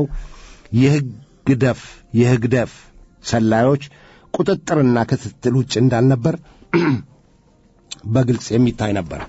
የህግደፍ የህግደፍ ሰላዮች ቁጥጥርና ክትትል ውጭ እንዳልነበር በግልጽ የሚታይ ነበር።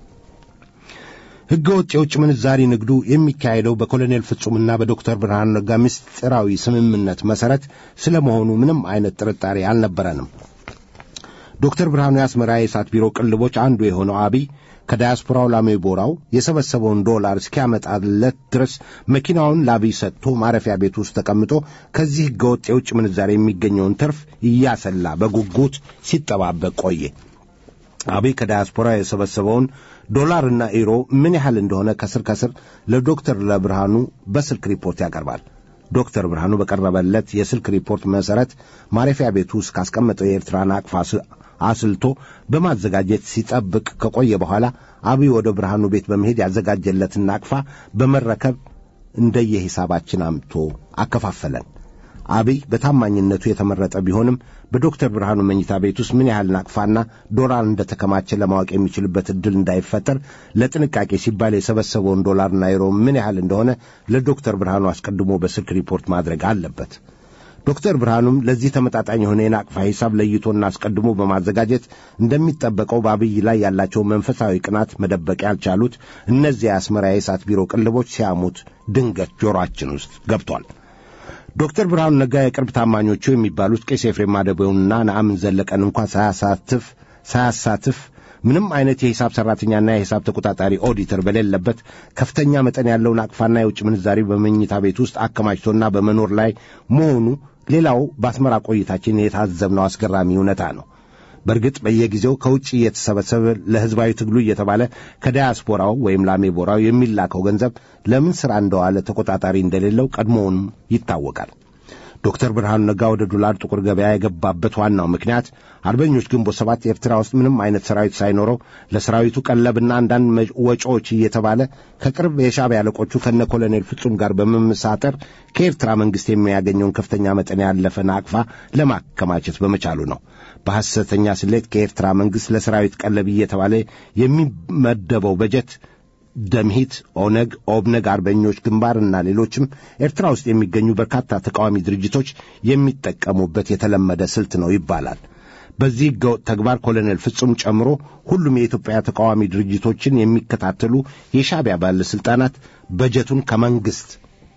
ሕገ ወጥ የውጭ ምንዛሪ ንግዱ የሚካሄደው በኮሎኔል ፍጹምና በዶክተር ብርሃኑ ነጋ ምስጢራዊ ስምምነት መሠረት ስለ መሆኑ ምንም አይነት ጥርጣሬ አልነበረንም። ዶክተር ብርሃኑ የአስመራ የእሳት ቢሮ ቅልቦች አንዱ የሆነው አብይ ከዳያስፖራው ላሜቦራው የሰበሰበውን ዶላር እስኪያመጣለት ድረስ መኪናውን ለአብይ ሰጥቶ ማረፊያ ቤት ውስጥ ተቀምጦ ከዚህ ሕገወጥ የውጭ ምንዛሪ የሚገኘውን ትርፍ እያሰላ በጉጉት ሲጠባበቅ ቆየ። አብይ ከዳያስፖራ የሰበሰበውን ዶላርና ኢሮ ምን ያህል እንደሆነ ከስር ከስር ለዶክተር ለብርሃኑ በስልክ ሪፖርት ያቀርባል። ዶክተር ብርሃኑ በቀረበለት የስልክ ሪፖርት መሠረት ማረፊያ ቤቱ ውስጥ ካስቀመጠው የኤርትራ ናቅፋ አስልቶ በማዘጋጀት ሲጠብቅ ከቆየ በኋላ አብይ ወደ ብርሃኑ ቤት በመሄድ ያዘጋጀለትን ናቅፋ በመረከብ እንደየሂሳባችን አምጥቶ አከፋፈለን። አብይ በታማኝነቱ የተመረጠ ቢሆንም በዶክተር ብርሃኑ መኝታ ቤት ውስጥ ምን ያህል ናቅፋና ዶላር እንደተከማቸ ለማወቅ የሚችልበት እድል እንዳይፈጠር ለጥንቃቄ ሲባል የሰበሰበውን ዶላርና ዩሮ ምን ያህል እንደሆነ ለዶክተር ብርሃኑ አስቀድሞ በስልክ ሪፖርት ማድረግ አለበት። ዶክተር ብርሃኑም ለዚህ ተመጣጣኝ የሆነ የናቅፋ ሂሳብ ለይቶና አስቀድሞ በማዘጋጀት እንደሚጠበቀው በአብይ ላይ ያላቸውን መንፈሳዊ ቅናት መደበቅ ያልቻሉት እነዚያ የአስመራ የእሳት ቢሮ ቅልቦች ሲያሙት ድንገት ጆሮአችን ውስጥ ገብቷል። ዶክተር ብርሃኑ ነጋ የቅርብ ታማኞቹ የሚባሉት ቄስ ኤፍሬም ማደቤውንና ነአምን ዘለቀን እንኳ ሳያሳትፍ ሳያሳትፍ ምንም አይነት የሂሳብ ሠራተኛና የሂሳብ ተቆጣጣሪ ኦዲተር በሌለበት ከፍተኛ መጠን ያለውን አቅፋና የውጭ ምንዛሪ በመኝታ ቤት ውስጥ አከማችቶና በመኖር ላይ መሆኑ ሌላው በአስመራ ቆይታችን የታዘብነው አስገራሚ እውነታ ነው። በእርግጥ በየጊዜው ከውጭ እየተሰበሰበ ለሕዝባዊ ትግሉ እየተባለ ከዳያስፖራው ወይም ላሜቦራው የሚላከው ገንዘብ ለምን ሥራ እንደዋለ ተቆጣጣሪ እንደሌለው ቀድሞውንም ይታወቃል። ዶክተር ብርሃኑ ነጋ ወደ ዶላር ጥቁር ገበያ የገባበት ዋናው ምክንያት አርበኞች ግንቦት ሰባት ኤርትራ ውስጥ ምንም አይነት ሰራዊት ሳይኖረው ለሰራዊቱ ቀለብና አንዳንድ ወጪዎች እየተባለ ከቅርብ የሻዕቢያ አለቆቹ ከነ ኮሎኔል ፍጹም ጋር በመመሳጠር ከኤርትራ መንግሥት የሚያገኘውን ከፍተኛ መጠን ያለፈ ናቅፋ ለማከማቸት በመቻሉ ነው። በሐሰተኛ ስሌት ከኤርትራ መንግሥት ለሰራዊት ቀለብ እየተባለ የሚመደበው በጀት ደምሂት፣ ኦነግ፣ ኦብነግ፣ አርበኞች ግንባርና ሌሎችም ኤርትራ ውስጥ የሚገኙ በርካታ ተቃዋሚ ድርጅቶች የሚጠቀሙበት የተለመደ ስልት ነው ይባላል። በዚህ ሕገወጥ ተግባር ኮሎኔል ፍጹም ጨምሮ ሁሉም የኢትዮጵያ ተቃዋሚ ድርጅቶችን የሚከታተሉ የሻዕቢያ ባለሥልጣናት በጀቱን ከመንግሥት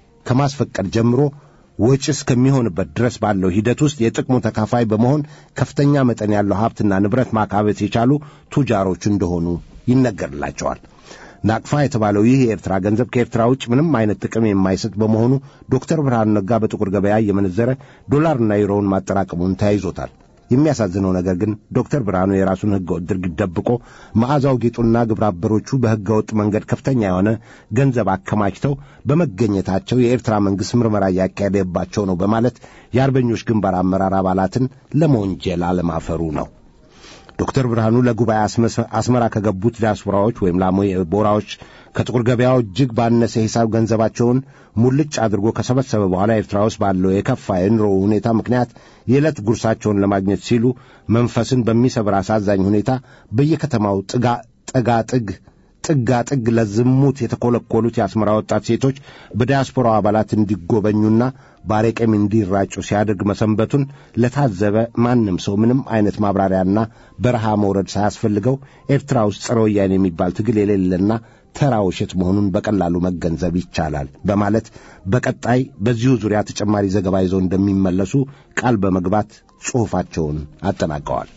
ከማስፈቀድ ጀምሮ ወጪ እስከሚሆንበት ድረስ ባለው ሂደት ውስጥ የጥቅሙ ተካፋይ በመሆን ከፍተኛ መጠን ያለው ሀብትና ንብረት ማካበት የቻሉ ቱጃሮች እንደሆኑ ይነገርላቸዋል። ናቅፋ የተባለው ይህ የኤርትራ ገንዘብ ከኤርትራ ውጭ ምንም አይነት ጥቅም የማይሰጥ በመሆኑ ዶክተር ብርሃኑ ነጋ በጥቁር ገበያ እየመነዘረ ዶላርና ዩሮውን ማጠራቀሙን ተያይዞታል። የሚያሳዝነው ነገር ግን ዶክተር ብርሃኑ የራሱን ሕገወጥ ድርጊት ደብቆ መዓዛው ጌጡና ግብረ አበሮቹ በሕገወጥ መንገድ ከፍተኛ የሆነ ገንዘብ አከማችተው በመገኘታቸው የኤርትራ መንግሥት ምርመራ እያካሄደባቸው ነው በማለት የአርበኞች ግንባር አመራር አባላትን ለመወንጀል አለማፈሩ ነው። ዶክተር ብርሃኑ ለጉባኤ አስመራ ከገቡት ዲያስፖራዎች ወይም ላሞ ቦራዎች ከጥቁር ገበያው እጅግ ባነሰ ሂሳብ ገንዘባቸውን ሙልጭ አድርጎ ከሰበሰበ በኋላ ኤርትራ ውስጥ ባለው የከፋ የኑሮ ሁኔታ ምክንያት የዕለት ጉርሳቸውን ለማግኘት ሲሉ መንፈስን በሚሰብር አሳዛኝ ሁኔታ በየከተማው ጥጋ ጠጋ ጥግ ጥጋ ጥግ ለዝሙት የተኰለኰሉት የአስመራ ወጣት ሴቶች በዲያስፖራው አባላት እንዲጎበኙና ባሬቀም እንዲራጩ ሲያደርግ መሰንበቱን ለታዘበ ማንም ሰው ምንም አይነት ማብራሪያና በረሃ መውረድ ሳያስፈልገው ኤርትራ ውስጥ ጸረ ወያኔ የሚባል ትግል የሌለና ተራ ውሸት መሆኑን በቀላሉ መገንዘብ ይቻላል በማለት በቀጣይ በዚሁ ዙሪያ ተጨማሪ ዘገባ ይዘው እንደሚመለሱ ቃል በመግባት ጽሑፋቸውን አጠናቀዋል።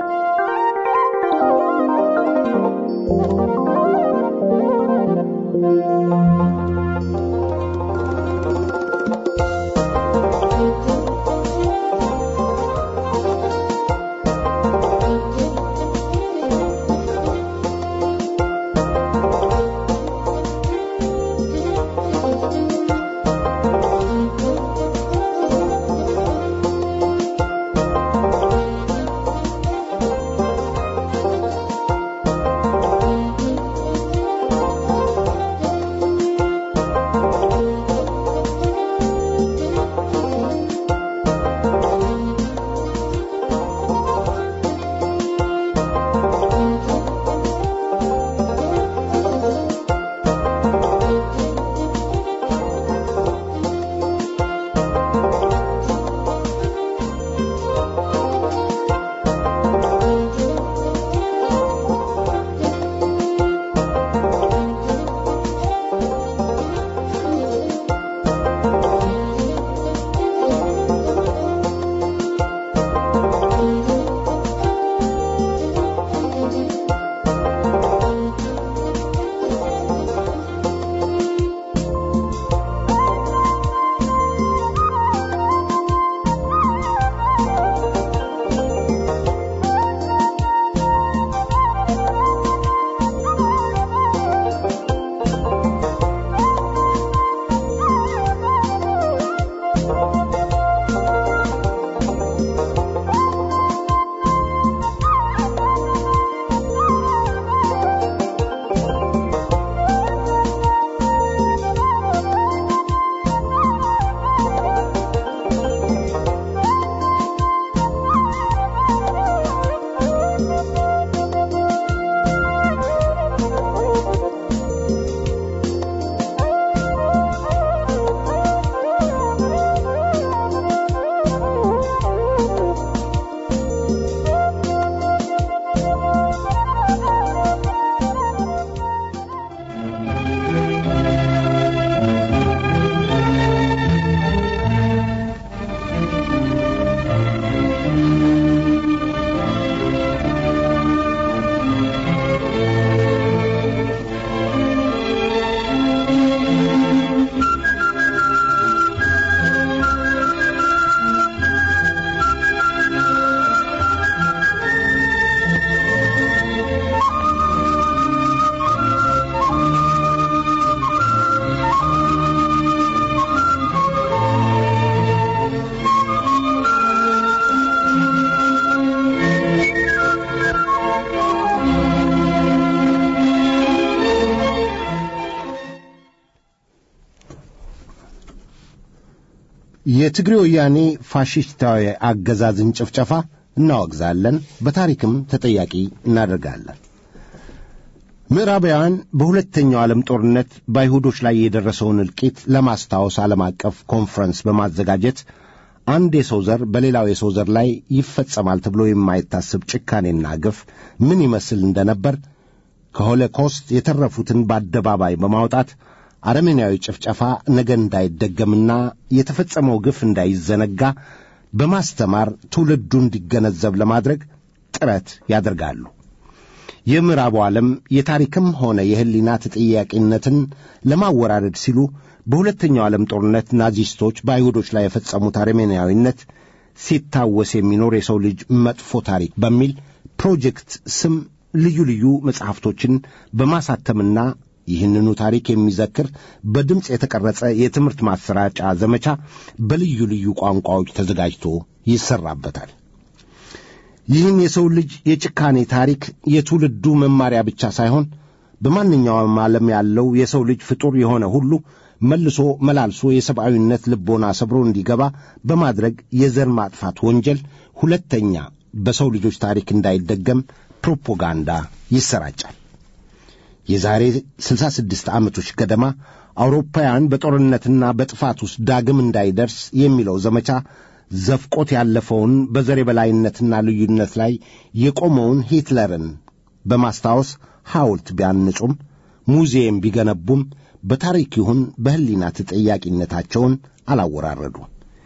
Thank you. የትግሬ ወያኔ ፋሽስታዊ አገዛዝን ጭፍጨፋ እናወግዛለን፣ በታሪክም ተጠያቂ እናደርጋለን። ምዕራባውያን በሁለተኛው ዓለም ጦርነት በአይሁዶች ላይ የደረሰውን እልቂት ለማስታወስ ዓለም አቀፍ ኮንፈረንስ በማዘጋጀት አንድ የሰው ዘር በሌላው የሰው ዘር ላይ ይፈጸማል ተብሎ የማይታሰብ ጭካኔና ግፍ ምን ይመስል እንደነበር ከሆሎኮስት የተረፉትን በአደባባይ በማውጣት አረመኔያዊ ጭፍጨፋ ነገ እንዳይደገምና የተፈጸመው ግፍ እንዳይዘነጋ በማስተማር ትውልዱ እንዲገነዘብ ለማድረግ ጥረት ያደርጋሉ። የምዕራቡ ዓለም የታሪክም ሆነ የሕሊና ተጠያቂነትን ለማወራረድ ሲሉ በሁለተኛው ዓለም ጦርነት ናዚስቶች በአይሁዶች ላይ የፈጸሙት አረመኔያዊነት ሲታወስ የሚኖር የሰው ልጅ መጥፎ ታሪክ በሚል ፕሮጀክት ስም ልዩ ልዩ መጽሐፍቶችን በማሳተምና ይህንኑ ታሪክ የሚዘክር በድምፅ የተቀረጸ የትምህርት ማሰራጫ ዘመቻ በልዩ ልዩ ቋንቋዎች ተዘጋጅቶ ይሰራበታል። ይህን የሰው ልጅ የጭካኔ ታሪክ የትውልዱ መማሪያ ብቻ ሳይሆን በማንኛውም ዓለም ያለው የሰው ልጅ ፍጡር የሆነ ሁሉ መልሶ መላልሶ የሰብአዊነት ልቦና ሰብሮ እንዲገባ በማድረግ የዘር ማጥፋት ወንጀል ሁለተኛ በሰው ልጆች ታሪክ እንዳይደገም ፕሮፓጋንዳ ይሰራጫል። የዛሬ 66 ዓመቶች ገደማ አውሮፓውያን በጦርነትና በጥፋት ውስጥ ዳግም እንዳይደርስ የሚለው ዘመቻ ዘፍቆት ያለፈውን በዘር የበላይነትና ልዩነት ላይ የቆመውን ሂትለርን በማስታወስ ሐውልት ቢያንጹም ሙዚየም ቢገነቡም በታሪክ ይሁን በሕሊና ተጠያቂነታቸውን አላወራረዱ።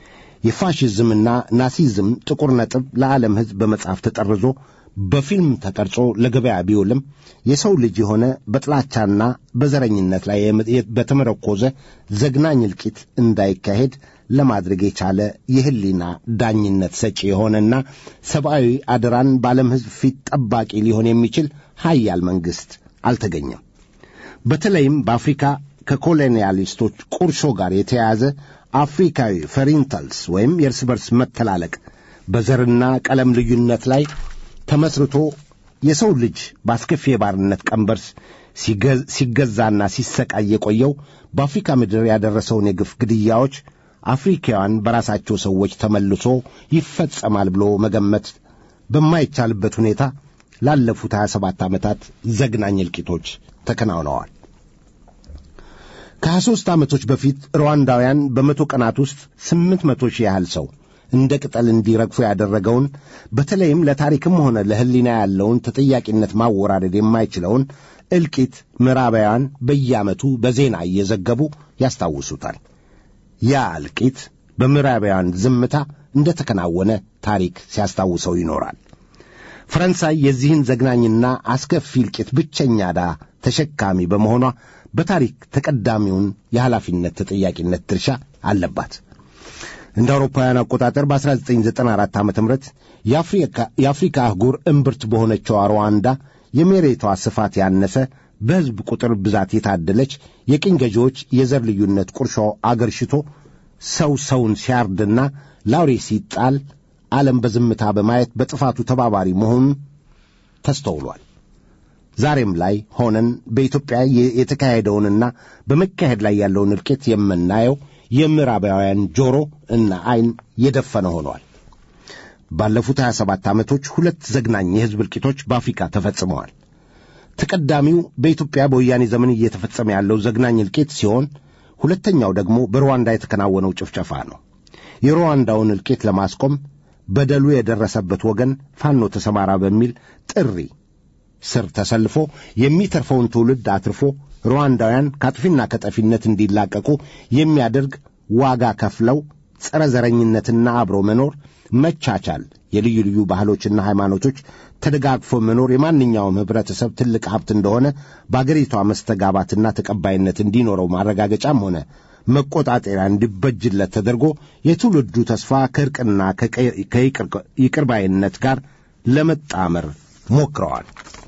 የፋሽዝምና ናሲዝም ጥቁር ነጥብ ለዓለም ሕዝብ በመጽሐፍ ተጠርዞ በፊልም ተቀርጾ ለገበያ ቢውልም የሰው ልጅ የሆነ በጥላቻና በዘረኝነት ላይ በተመረኮዘ ዘግናኝ እልቂት እንዳይካሄድ ለማድረግ የቻለ የሕሊና ዳኝነት ሰጪ የሆነና ሰብአዊ አደራን በዓለም ሕዝብ ፊት ጠባቂ ሊሆን የሚችል ሀያል መንግሥት አልተገኘም። በተለይም በአፍሪካ ከኮሎኒያሊስቶች ቁርሾ ጋር የተያያዘ አፍሪካዊ ፈሪንታልስ ወይም የእርስ በርስ መተላለቅ በዘርና ቀለም ልዩነት ላይ ተመስርቶ የሰው ልጅ በአስከፊ የባርነት ቀንበር ሲገዛና ሲሰቃይ የቆየው በአፍሪካ ምድር ያደረሰውን የግፍ ግድያዎች አፍሪካውያን በራሳቸው ሰዎች ተመልሶ ይፈጸማል ብሎ መገመት በማይቻልበት ሁኔታ ላለፉት 27 ዓመታት ዘግናኝ እልቂቶች ተከናውነዋል። ከ23 ዓመቶች በፊት ሩዋንዳውያን በመቶ ቀናት ውስጥ ስምንት መቶ ሺህ ያህል ሰው እንደ ቅጠል እንዲረግፉ ያደረገውን በተለይም ለታሪክም ሆነ ለሕሊና ያለውን ተጠያቂነት ማወራረድ የማይችለውን እልቂት ምዕራባውያን በየዓመቱ በዜና እየዘገቡ ያስታውሱታል። ያ እልቂት በምዕራባውያን ዝምታ እንደ ተከናወነ ታሪክ ሲያስታውሰው ይኖራል። ፈረንሳይ የዚህን ዘግናኝና አስከፊ እልቂት ብቸኛ ዕዳ ተሸካሚ በመሆኗ በታሪክ ተቀዳሚውን የኃላፊነት ተጠያቂነት ድርሻ አለባት። እንደ አውሮፓውያን አቆጣጠር በ1994 ዓ ም የአፍሪካ አህጉር እምብርት በሆነችው ሩዋንዳ የመሬቷ ስፋት ያነሰ በሕዝብ ቁጥር ብዛት የታደለች የቅኝ ገዢዎች የዘር ልዩነት ቁርሾ አገርሽቶ ሰው ሰውን ሲያርድና ላውሬ ሲጣል ዓለም በዝምታ በማየት በጥፋቱ ተባባሪ መሆኑን ተስተውሏል። ዛሬም ላይ ሆነን በኢትዮጵያ የተካሄደውንና በመካሄድ ላይ ያለውን እልቂት የምናየው የምዕራባውያን ጆሮ እና ዐይን የደፈነ ሆኗል። ባለፉት 27 ዓመቶች ሁለት ዘግናኝ የሕዝብ እልቂቶች በአፍሪካ ተፈጽመዋል። ተቀዳሚው በኢትዮጵያ በወያኔ ዘመን እየተፈጸመ ያለው ዘግናኝ እልቂት ሲሆን ሁለተኛው ደግሞ በሩዋንዳ የተከናወነው ጭፍጨፋ ነው። የሩዋንዳውን እልቂት ለማስቆም በደሉ የደረሰበት ወገን ፋኖ ተሰማራ በሚል ጥሪ ስር ተሰልፎ የሚተርፈውን ትውልድ አትርፎ ሩዋንዳውያን ከአጥፊና ከጠፊነት እንዲላቀቁ የሚያደርግ ዋጋ ከፍለው ጸረ ዘረኝነትና አብሮ መኖር፣ መቻቻል፣ የልዩ ልዩ ባህሎችና ሃይማኖቶች ተደጋግፎ መኖር የማንኛውም ኅብረተሰብ ትልቅ ሀብት እንደሆነ በአገሪቷ መስተጋባትና ተቀባይነት እንዲኖረው ማረጋገጫም ሆነ መቆጣጠሪያ እንዲበጅለት ተደርጎ የትውልዱ ተስፋ ከእርቅና ከይቅርባይነት ጋር ለመጣመር ሞክረዋል።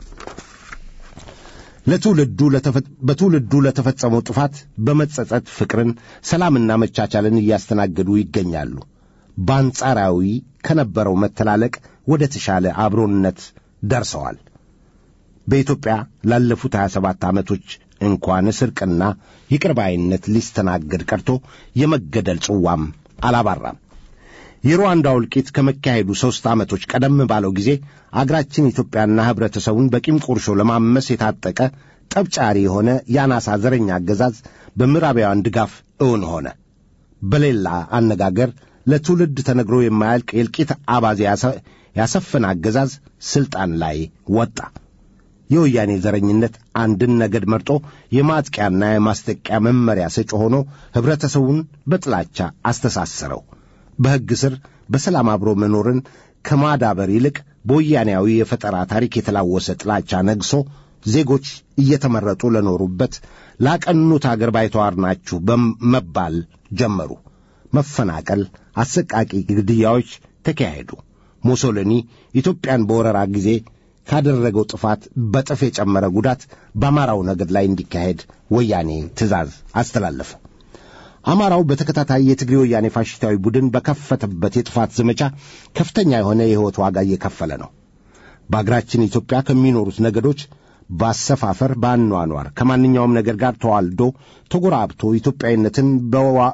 ለትውልዱ በትውልዱ ለተፈጸመው ጥፋት በመጸጸት ፍቅርን፣ ሰላምና መቻቻልን እያስተናገዱ ይገኛሉ። በአንጻራዊ ከነበረው መተላለቅ ወደ ተሻለ አብሮነት ደርሰዋል። በኢትዮጵያ ላለፉት 27 ዓመቶች እንኳንስ እርቅና ይቅርባይነት ሊስተናገድ ቀርቶ የመገደል ጽዋም አላባራም። የሩዋንዳው እልቂት ከመካሄዱ ሦስት ዓመቶች ቀደም ባለው ጊዜ አገራችን ኢትዮጵያና ኅብረተሰቡን በቂም ቁርሾ ለማመስ የታጠቀ ጠብጫሪ የሆነ የአናሳ ዘረኛ አገዛዝ በምዕራባውያን ድጋፍ እውን ሆነ። በሌላ አነጋገር ለትውልድ ተነግሮ የማያልቅ የእልቂት አባዜ ያሰ- ያሰፈነ አገዛዝ ሥልጣን ላይ ወጣ። የወያኔ ዘረኝነት አንድን ነገድ መርጦ የማጥቂያና የማስጠቂያ መመሪያ ሰጪ ሆኖ ኅብረተሰቡን በጥላቻ አስተሳሰረው። በሕግ ስር በሰላም አብሮ መኖርን ከማዳበር ይልቅ በወያኔያዊ የፈጠራ ታሪክ የተላወሰ ጥላቻ ነግሶ ዜጎች እየተመረጡ ለኖሩበት ላቀኑት አገር ባይተዋር ናችሁ በመባል ጀመሩ። መፈናቀል፣ አሰቃቂ ግድያዎች ተካሄዱ። ሙሶሊኒ ኢትዮጵያን በወረራ ጊዜ ካደረገው ጥፋት በጥፍ የጨመረ ጉዳት በአማራው ነገድ ላይ እንዲካሄድ ወያኔ ትእዛዝ አስተላለፈ። አማራው በተከታታይ የትግሬ ወያኔ ፋሽስታዊ ቡድን በከፈተበት የጥፋት ዘመቻ ከፍተኛ የሆነ የሕይወት ዋጋ እየከፈለ ነው። በአገራችን ኢትዮጵያ ከሚኖሩት ነገዶች በአሰፋፈር፣ በአኗኗር ከማንኛውም ነገር ጋር ተዋልዶ ተጎራብቶ ኢትዮጵያዊነትን በዋ-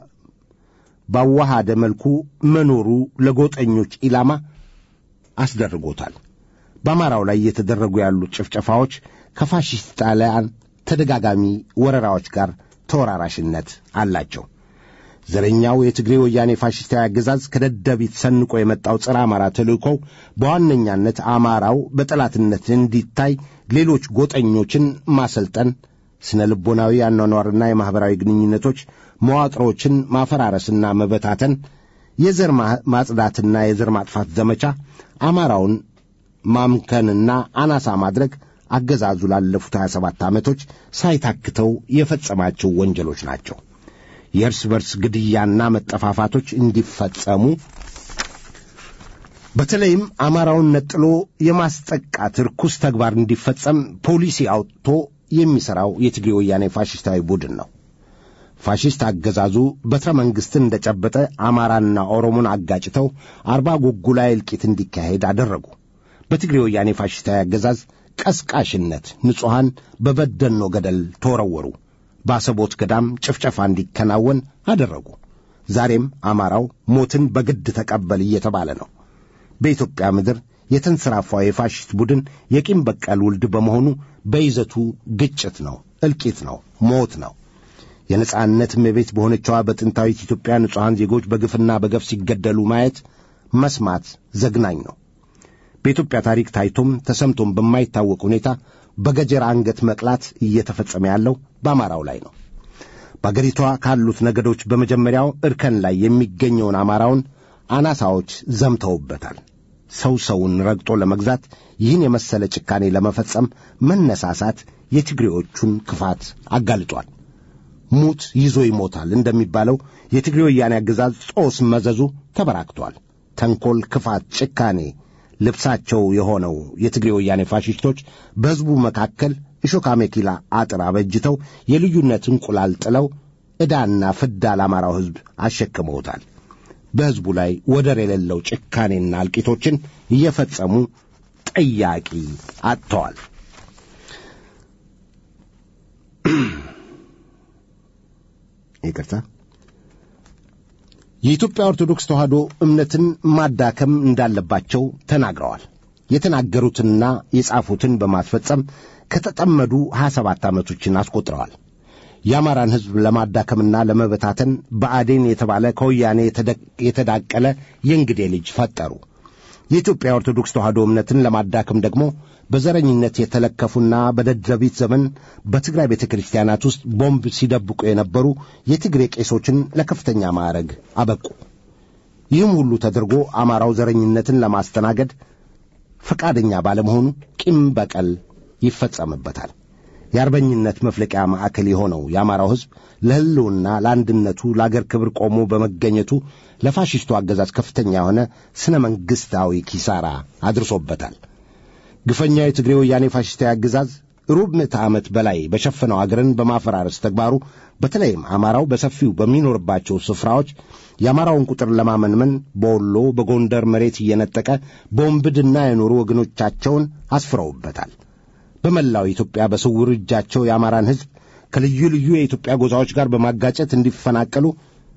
ባዋሃደ መልኩ መኖሩ ለጎጠኞች ኢላማ አስደርጎታል። በአማራው ላይ እየተደረጉ ያሉት ጭፍጨፋዎች ከፋሽስት ጣሊያን ተደጋጋሚ ወረራዎች ጋር ተወራራሽነት አላቸው። ዘረኛው የትግሬ ወያኔ ፋሽስታዊ አገዛዝ ከደደቢት ሰንቆ የመጣው ጸረ አማራ ተልእኮው በዋነኛነት አማራው በጠላትነት እንዲታይ ሌሎች ጎጠኞችን ማሰልጠን፣ ስነ ልቦናዊ አኗኗርና የማኅበራዊ ግንኙነቶች መዋቅሮችን ማፈራረስና መበታተን፣ የዘር ማ- ማጽዳትና የዘር ማጥፋት ዘመቻ አማራውን ማምከንና አናሳ ማድረግ አገዛዙ ላለፉት 27 ዓመቶች ሳይታክተው የፈጸማቸው ወንጀሎች ናቸው። የእርስ በርስ ግድያና መጠፋፋቶች እንዲፈጸሙ በተለይም አማራውን ነጥሎ የማስጠቃት ርኩስ ተግባር እንዲፈጸም ፖሊሲ አውጥቶ የሚሠራው የትግሬ ወያኔ ፋሽስታዊ ቡድን ነው። ፋሽስት አገዛዙ በትረ መንግሥትን እንደጨበጠ አማራና ኦሮሞን አጋጭተው አርባ ጉጉ ላይ እልቂት እንዲካሄድ አደረጉ። በትግሬ ወያኔ ፋሽስታዊ አገዛዝ ቀስቃሽነት ንጹሐን በበደኖ ገደል ተወረወሩ። በአሰቦት ገዳም ጭፍጨፋ እንዲከናወን አደረጉ። ዛሬም አማራው ሞትን በግድ ተቀበል እየተባለ ነው። በኢትዮጵያ ምድር የተንሰራፋው የፋሽስት ቡድን የቂም በቀል ውልድ በመሆኑ በይዘቱ ግጭት ነው፣ እልቂት ነው፣ ሞት ነው። የነጻነት እመቤት በሆነችዋ በጥንታዊት ኢትዮጵያ ንጹሐን ዜጎች በግፍና በገፍ ሲገደሉ ማየት መስማት ዘግናኝ ነው። በኢትዮጵያ ታሪክ ታይቶም ተሰምቶም በማይታወቅ ሁኔታ በገጀራ አንገት መቅላት እየተፈጸመ ያለው በአማራው ላይ ነው። በአገሪቷ ካሉት ነገዶች በመጀመሪያው እርከን ላይ የሚገኘውን አማራውን አናሳዎች ዘምተውበታል። ሰው ሰውን ረግጦ ለመግዛት ይህን የመሰለ ጭካኔ ለመፈጸም መነሳሳት የትግሬዎቹን ክፋት አጋልጧል። ሙት ይዞ ይሞታል እንደሚባለው የትግሬ ወያኔ አገዛዝ ጾስ መዘዙ ተበራክቷል። ተንኰል፣ ክፋት፣ ጭካኔ ልብሳቸው የሆነው የትግሬ ወያኔ ፋሽስቶች በሕዝቡ መካከል እሾካ ሜኪላ አጥር አበጅተው የልዩነት እንቁላል ጥለው ዕዳና ፍዳ ለአማራው ሕዝብ አሸክመውታል። በሕዝቡ ላይ ወደር የሌለው ጭካኔና እልቂቶችን እየፈጸሙ ጠያቂ አጥተዋል። ይቅርታ። የኢትዮጵያ ኦርቶዶክስ ተዋሕዶ እምነትን ማዳከም እንዳለባቸው ተናግረዋል። የተናገሩትንና የጻፉትን በማስፈጸም ከተጠመዱ 27 ዓመቶችን አስቆጥረዋል። የአማራን ሕዝብ ለማዳከምና ለመበታተን ብአዴን የተባለ ከወያኔ የተደ- የተዳቀለ የእንግዴ ልጅ ፈጠሩ። የኢትዮጵያ ኦርቶዶክስ ተዋሕዶ እምነትን ለማዳከም ደግሞ በዘረኝነት የተለከፉና በደደቢት ዘመን በትግራይ ቤተ ክርስቲያናት ውስጥ ቦምብ ሲደብቁ የነበሩ የትግሬ ቄሶችን ለከፍተኛ ማዕረግ አበቁ። ይህም ሁሉ ተደርጎ አማራው ዘረኝነትን ለማስተናገድ ፈቃደኛ ባለመሆኑ ቂም በቀል ይፈጸምበታል። የአርበኝነት መፍለቂያ ማዕከል የሆነው የአማራው ሕዝብ ለሕልውና ለአንድነቱ፣ ለአገር ክብር ቆሞ በመገኘቱ ለፋሽስቱ አገዛዝ ከፍተኛ የሆነ ሥነ መንግሥታዊ ኪሳራ አድርሶበታል። ግፈኛው የትግሬ ወያኔ ፋሽስታዊ አገዛዝ ሩብ ምዕተ ዓመት በላይ በሸፈነው አገርን በማፈራረስ ተግባሩ በተለይም አማራው በሰፊው በሚኖርባቸው ስፍራዎች የአማራውን ቁጥር ለማመንመን በወሎ በጎንደር መሬት እየነጠቀ በወንብድና የኖሩ ወገኖቻቸውን አስፍረውበታል። በመላው ኢትዮጵያ በስውር እጃቸው የአማራን ሕዝብ ከልዩ ልዩ የኢትዮጵያ ጎሳዎች ጋር በማጋጨት እንዲፈናቀሉ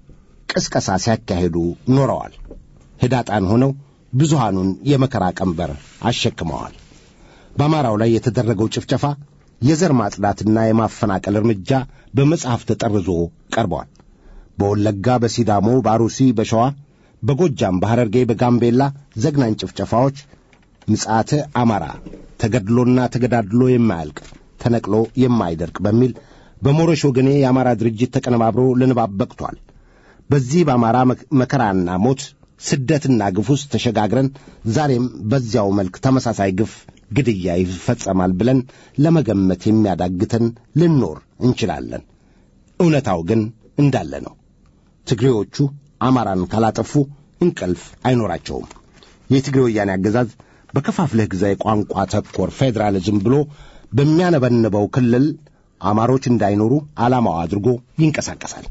ቅስቀሳ ሲያካሂዱ ኖረዋል። ህዳጣን ሆነው ብዙሃኑን የመከራ ቀንበር አሸክመዋል። በአማራው ላይ የተደረገው ጭፍጨፋ የዘር ማጽዳትና የማፈናቀል እርምጃ በመጽሐፍ ተጠርዞ ቀርበዋል። በወለጋ፣ በሲዳሞ፣ በአሩሲ፣ በሸዋ፣ በጎጃም፣ በሐረርጌ፣ በጋምቤላ ዘግናኝ ጭፍጨፋዎች ምጽአተ አማራ ተገድሎና ተገዳድሎ የማያልቅ ተነቅሎ የማይደርቅ በሚል በሞረሽ ወገኔ የአማራ ድርጅት ተቀነባብሮ ለንባብ በቅቷል። በዚህ በአማራ መከራና ሞት ስደትና ግፍ ውስጥ ተሸጋግረን ዛሬም በዚያው መልክ ተመሳሳይ ግፍ፣ ግድያ ይፈጸማል ብለን ለመገመት የሚያዳግተን ልኖር እንችላለን። እውነታው ግን እንዳለ ነው። ትግሬዎቹ አማራን ካላጠፉ እንቅልፍ አይኖራቸውም። የትግሬ ወያኔ አገዛዝ በከፋፍለህ ግዛ የቋንቋ ተኮር ፌዴራሊዝም ብሎ በሚያነበንበው ክልል አማሮች እንዳይኖሩ ዓላማው አድርጎ ይንቀሳቀሳል።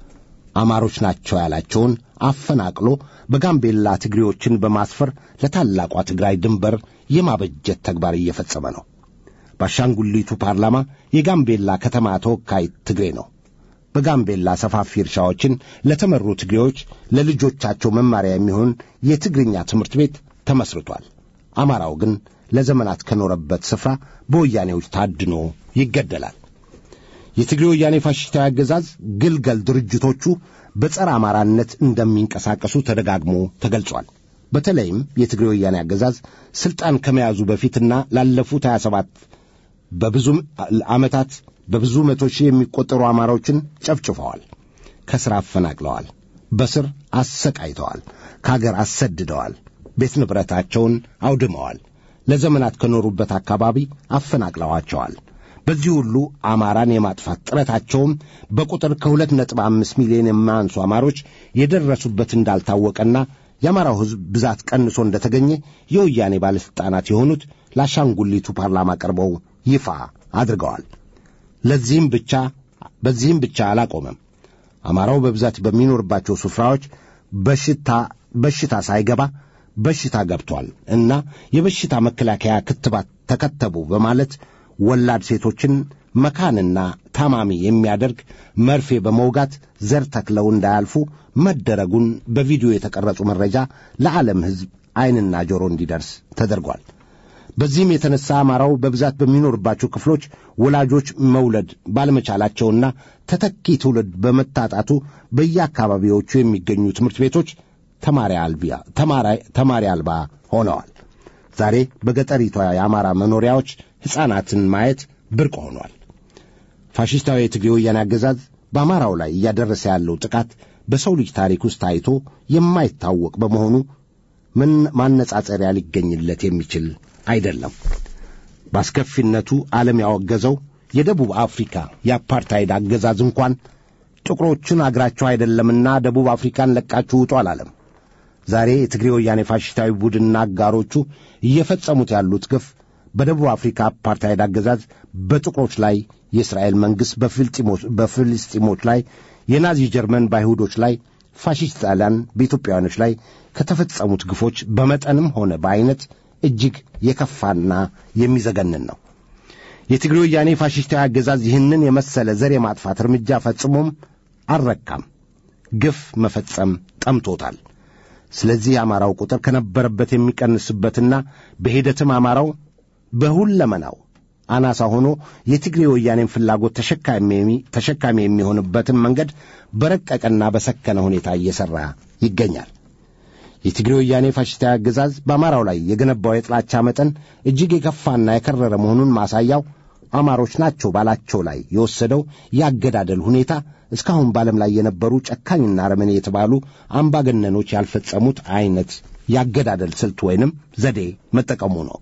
አማሮች ናቸው ያላቸውን አፈናቅሎ በጋምቤላ ትግሬዎችን በማስፈር ለታላቋ ትግራይ ድንበር የማበጀት ተግባር እየፈጸመ ነው። በአሻንጉሊቱ ፓርላማ የጋምቤላ ከተማ ተወካይ ትግሬ ነው። በጋምቤላ ሰፋፊ እርሻዎችን ለተመሩ ትግሬዎች ለልጆቻቸው መማሪያ የሚሆን የትግርኛ ትምህርት ቤት ተመስርቷል። አማራው ግን ለዘመናት ከኖረበት ስፍራ በወያኔዎች ታድኖ ይገደላል። የትግሬ ወያኔ ፋሽስታዊ አገዛዝ ግልገል ድርጅቶቹ በጸረ አማራነት እንደሚንቀሳቀሱ ተደጋግሞ ተገልጿል። በተለይም የትግሬ ወያኔ አገዛዝ ሥልጣን ከመያዙ በፊትና ላለፉት 27 በብዙ ዓመታት በብዙ መቶ ሺህ የሚቆጠሩ አማራዎችን ጨፍጭፈዋል፣ ከሥራ አፈናቅለዋል፣ በስር አሰቃይተዋል፣ ከአገር አሰድደዋል፣ ቤት ንብረታቸውን አውድመዋል፣ ለዘመናት ከኖሩበት አካባቢ አፈናቅለዋቸዋል። በዚህ ሁሉ አማራን የማጥፋት ጥረታቸውም በቁጥር ከሁለት ነጥብ አምስት ሚሊዮን የማያንሱ አማሮች የደረሱበት እንዳልታወቀና የአማራው ሕዝብ ብዛት ቀንሶ እንደተገኘ የወያኔ ባለሥልጣናት የሆኑት ለአሻንጉሊቱ ፓርላማ ቀርበው ይፋ አድርገዋል። ለዚህም ብቻ በዚህም ብቻ አላቆመም። አማራው በብዛት በሚኖርባቸው ስፍራዎች በሽታ በሽታ ሳይገባ በሽታ ገብቷል እና የበሽታ መከላከያ ክትባት ተከተቡ በማለት ወላድ ሴቶችን መካንና ታማሚ የሚያደርግ መርፌ በመውጋት ዘር ተክለው እንዳያልፉ መደረጉን በቪዲዮ የተቀረጹ መረጃ ለዓለም ሕዝብ ዐይንና ጆሮ እንዲደርስ ተደርጓል። በዚህም የተነሣ አማራው በብዛት በሚኖርባቸው ክፍሎች ወላጆች መውለድ ባለመቻላቸውና ተተኪ ትውልድ በመታጣቱ በየአካባቢዎቹ የሚገኙ ትምህርት ቤቶች ተማሪ አልባ ሆነዋል። ዛሬ በገጠሪቷ የአማራ መኖሪያዎች ሕፃናትን ማየት ብርቅ ሆኗል። ፋሽስታዊ የትግሬ ወያኔ አገዛዝ በአማራው ላይ እያደረሰ ያለው ጥቃት በሰው ልጅ ታሪክ ውስጥ ታይቶ የማይታወቅ በመሆኑ ምን ማነጻጸሪያ ሊገኝለት የሚችል አይደለም። በአስከፊነቱ ዓለም ያወገዘው የደቡብ አፍሪካ የአፓርታይድ አገዛዝ እንኳን ጥቁሮችን አገራቸው አይደለምና ደቡብ አፍሪካን ለቃችሁ ውጡ አላለም። ዛሬ የትግሬ ወያኔ ፋሽስታዊ ቡድንና አጋሮቹ እየፈጸሙት ያሉት ግፍ በደቡብ አፍሪካ አፓርታይድ አገዛዝ በጥቁሮች ላይ የእስራኤል መንግሥት በፍልስጢሞች ላይ የናዚ ጀርመን በአይሁዶች ላይ ፋሽስት ጣሊያን በኢትዮጵያውያኖች ላይ ከተፈጸሙት ግፎች በመጠንም ሆነ በዐይነት እጅግ የከፋና የሚዘገንን ነው። የትግሬ ወያኔ ፋሽስታዊ አገዛዝ ይህንን የመሰለ ዘር የማጥፋት እርምጃ ፈጽሞም አልረካም። ግፍ መፈጸም ጠምቶታል። ስለዚህ የአማራው ቁጥር ከነበረበት የሚቀንስበትና በሂደትም አማራው በሁለመናው አናሳ ሆኖ የትግሬ ወያኔን ፍላጎት ተሸካሚ የሚሆንበትን መንገድ በረቀቀና በሰከነ ሁኔታ እየሠራ ይገኛል። የትግሬ ወያኔ ፋሽስታዊ አገዛዝ በአማራው ላይ የገነባው የጥላቻ መጠን እጅግ የከፋና የከረረ መሆኑን ማሳያው አማሮች ናቸው ባላቸው ላይ የወሰደው ያገዳደል ሁኔታ እስካሁን በዓለም ላይ የነበሩ ጨካኝና አረመኔ የተባሉ አምባገነኖች ያልፈጸሙት ዐይነት ያገዳደል ስልት ወይንም ዘዴ መጠቀሙ ነው።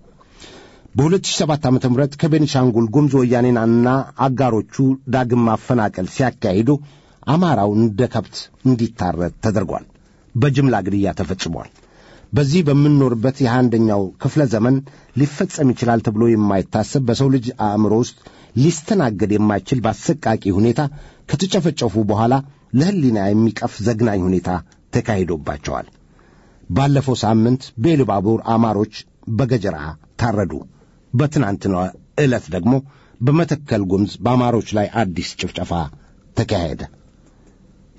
በ2007 ዓ ም ከቤንሻንጉል ጉሙዝ ወያኔና አጋሮቹ ዳግም ማፈናቀል ሲያካሂዱ አማራው እንደ ከብት እንዲታረድ ተደርጓል። በጅምላ ግድያ ተፈጽሟል። በዚህ በምንኖርበት የአንደኛው ክፍለ ዘመን ሊፈጸም ይችላል ተብሎ የማይታሰብ በሰው ልጅ አእምሮ ውስጥ ሊስተናገድ የማይችል በአሰቃቂ ሁኔታ ከተጨፈጨፉ በኋላ ለሕሊና የሚቀፍ ዘግናኝ ሁኔታ ተካሂዶባቸዋል። ባለፈው ሳምንት በኢሉባቡር አማሮች በገጀራ ታረዱ። በትናንትናው ዕለት ደግሞ በመተከል ጉምዝ በአማሮች ላይ አዲስ ጭፍጨፋ ተካሄደ።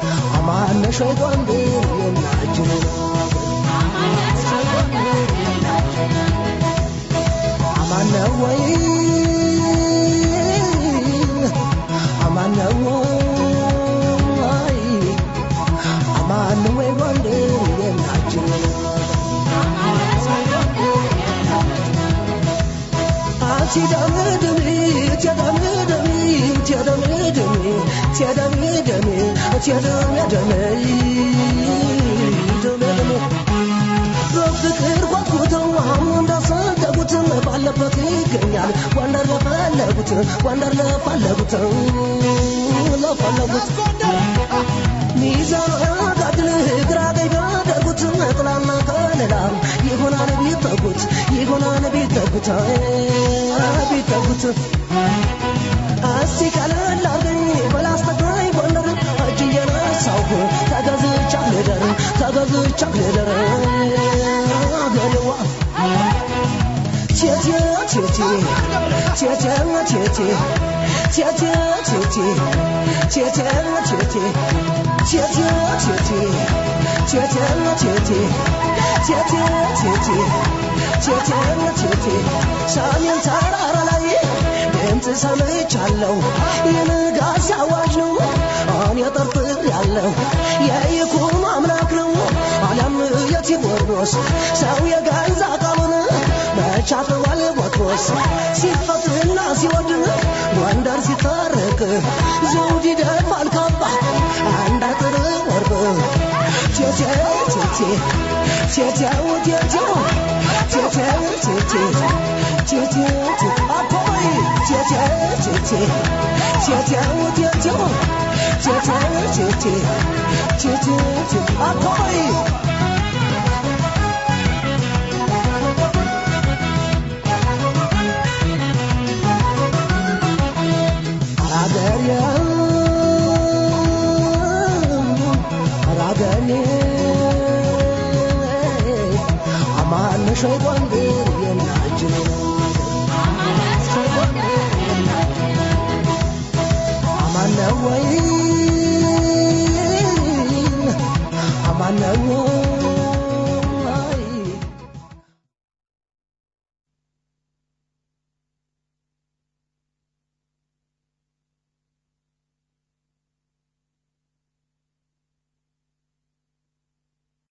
ሸይ ጎንደር የናችን አማነ ወይ አማነ ወይ አማነ ወይ ጎንደር የናችን አትደምድሚ ትደምድሚ ትደምድሚ ትደምድሚ ትደምድሚ ደምድሚ በፍቅር ጓጉተው አሁን እንዳሰደጉት ባለበት ይገኛል ጎንደር ለፈለጉት ጎንደር ለፈለጉት ለፈለጉት ሚዛን አጋድል ግራ ቀኝ ቢያደርጉት ጥላና ከለላ ይሆናል ቢጠጉት ይሆናል ቢጠጉት ቢጠጉት እስቲ ቀለል አርገኝ በላስተግራይ ጎንደር እጅ እየነሳሁ ተገዝቻ ልደር ተገዝቻ ልደር አገሬዋ ቴቴ ቴቴ ቴቴ ቴቴ ቴቴ ቴቴ ቴቴ ቴቴ ቴቴ ቴቴ ቴቴ ቴቴ ቴቴ ቴቴ ቴቴ ቴቴ ሰሜን ተራራ ላይ ድምፅ ሰምቻለሁ የንጋት አዋጅ ነው እኔ ጠርጥር ያለው የይኩኖ አምላክ ነው አለም የቴዎድሮስ ሰው የገዛ ቃሉን መቻተዋል ቦትሮስ ሲፈትና ሲወድ ጎንደር ሲታረቅ ዘውድ ይደፋል ካባ አንድ አጥር ወርቅ ቴቴ ቴቴ ቴቴው ቴቴው ቴቴው ቴቴ ቴቴ አፖይ ቴቴ ቴቴ ቴቴው ቴቴው ቴቴው ቴቴ ቴቴ አፖይ አራገሬ አራገሬ አማነሽ ጎንዴ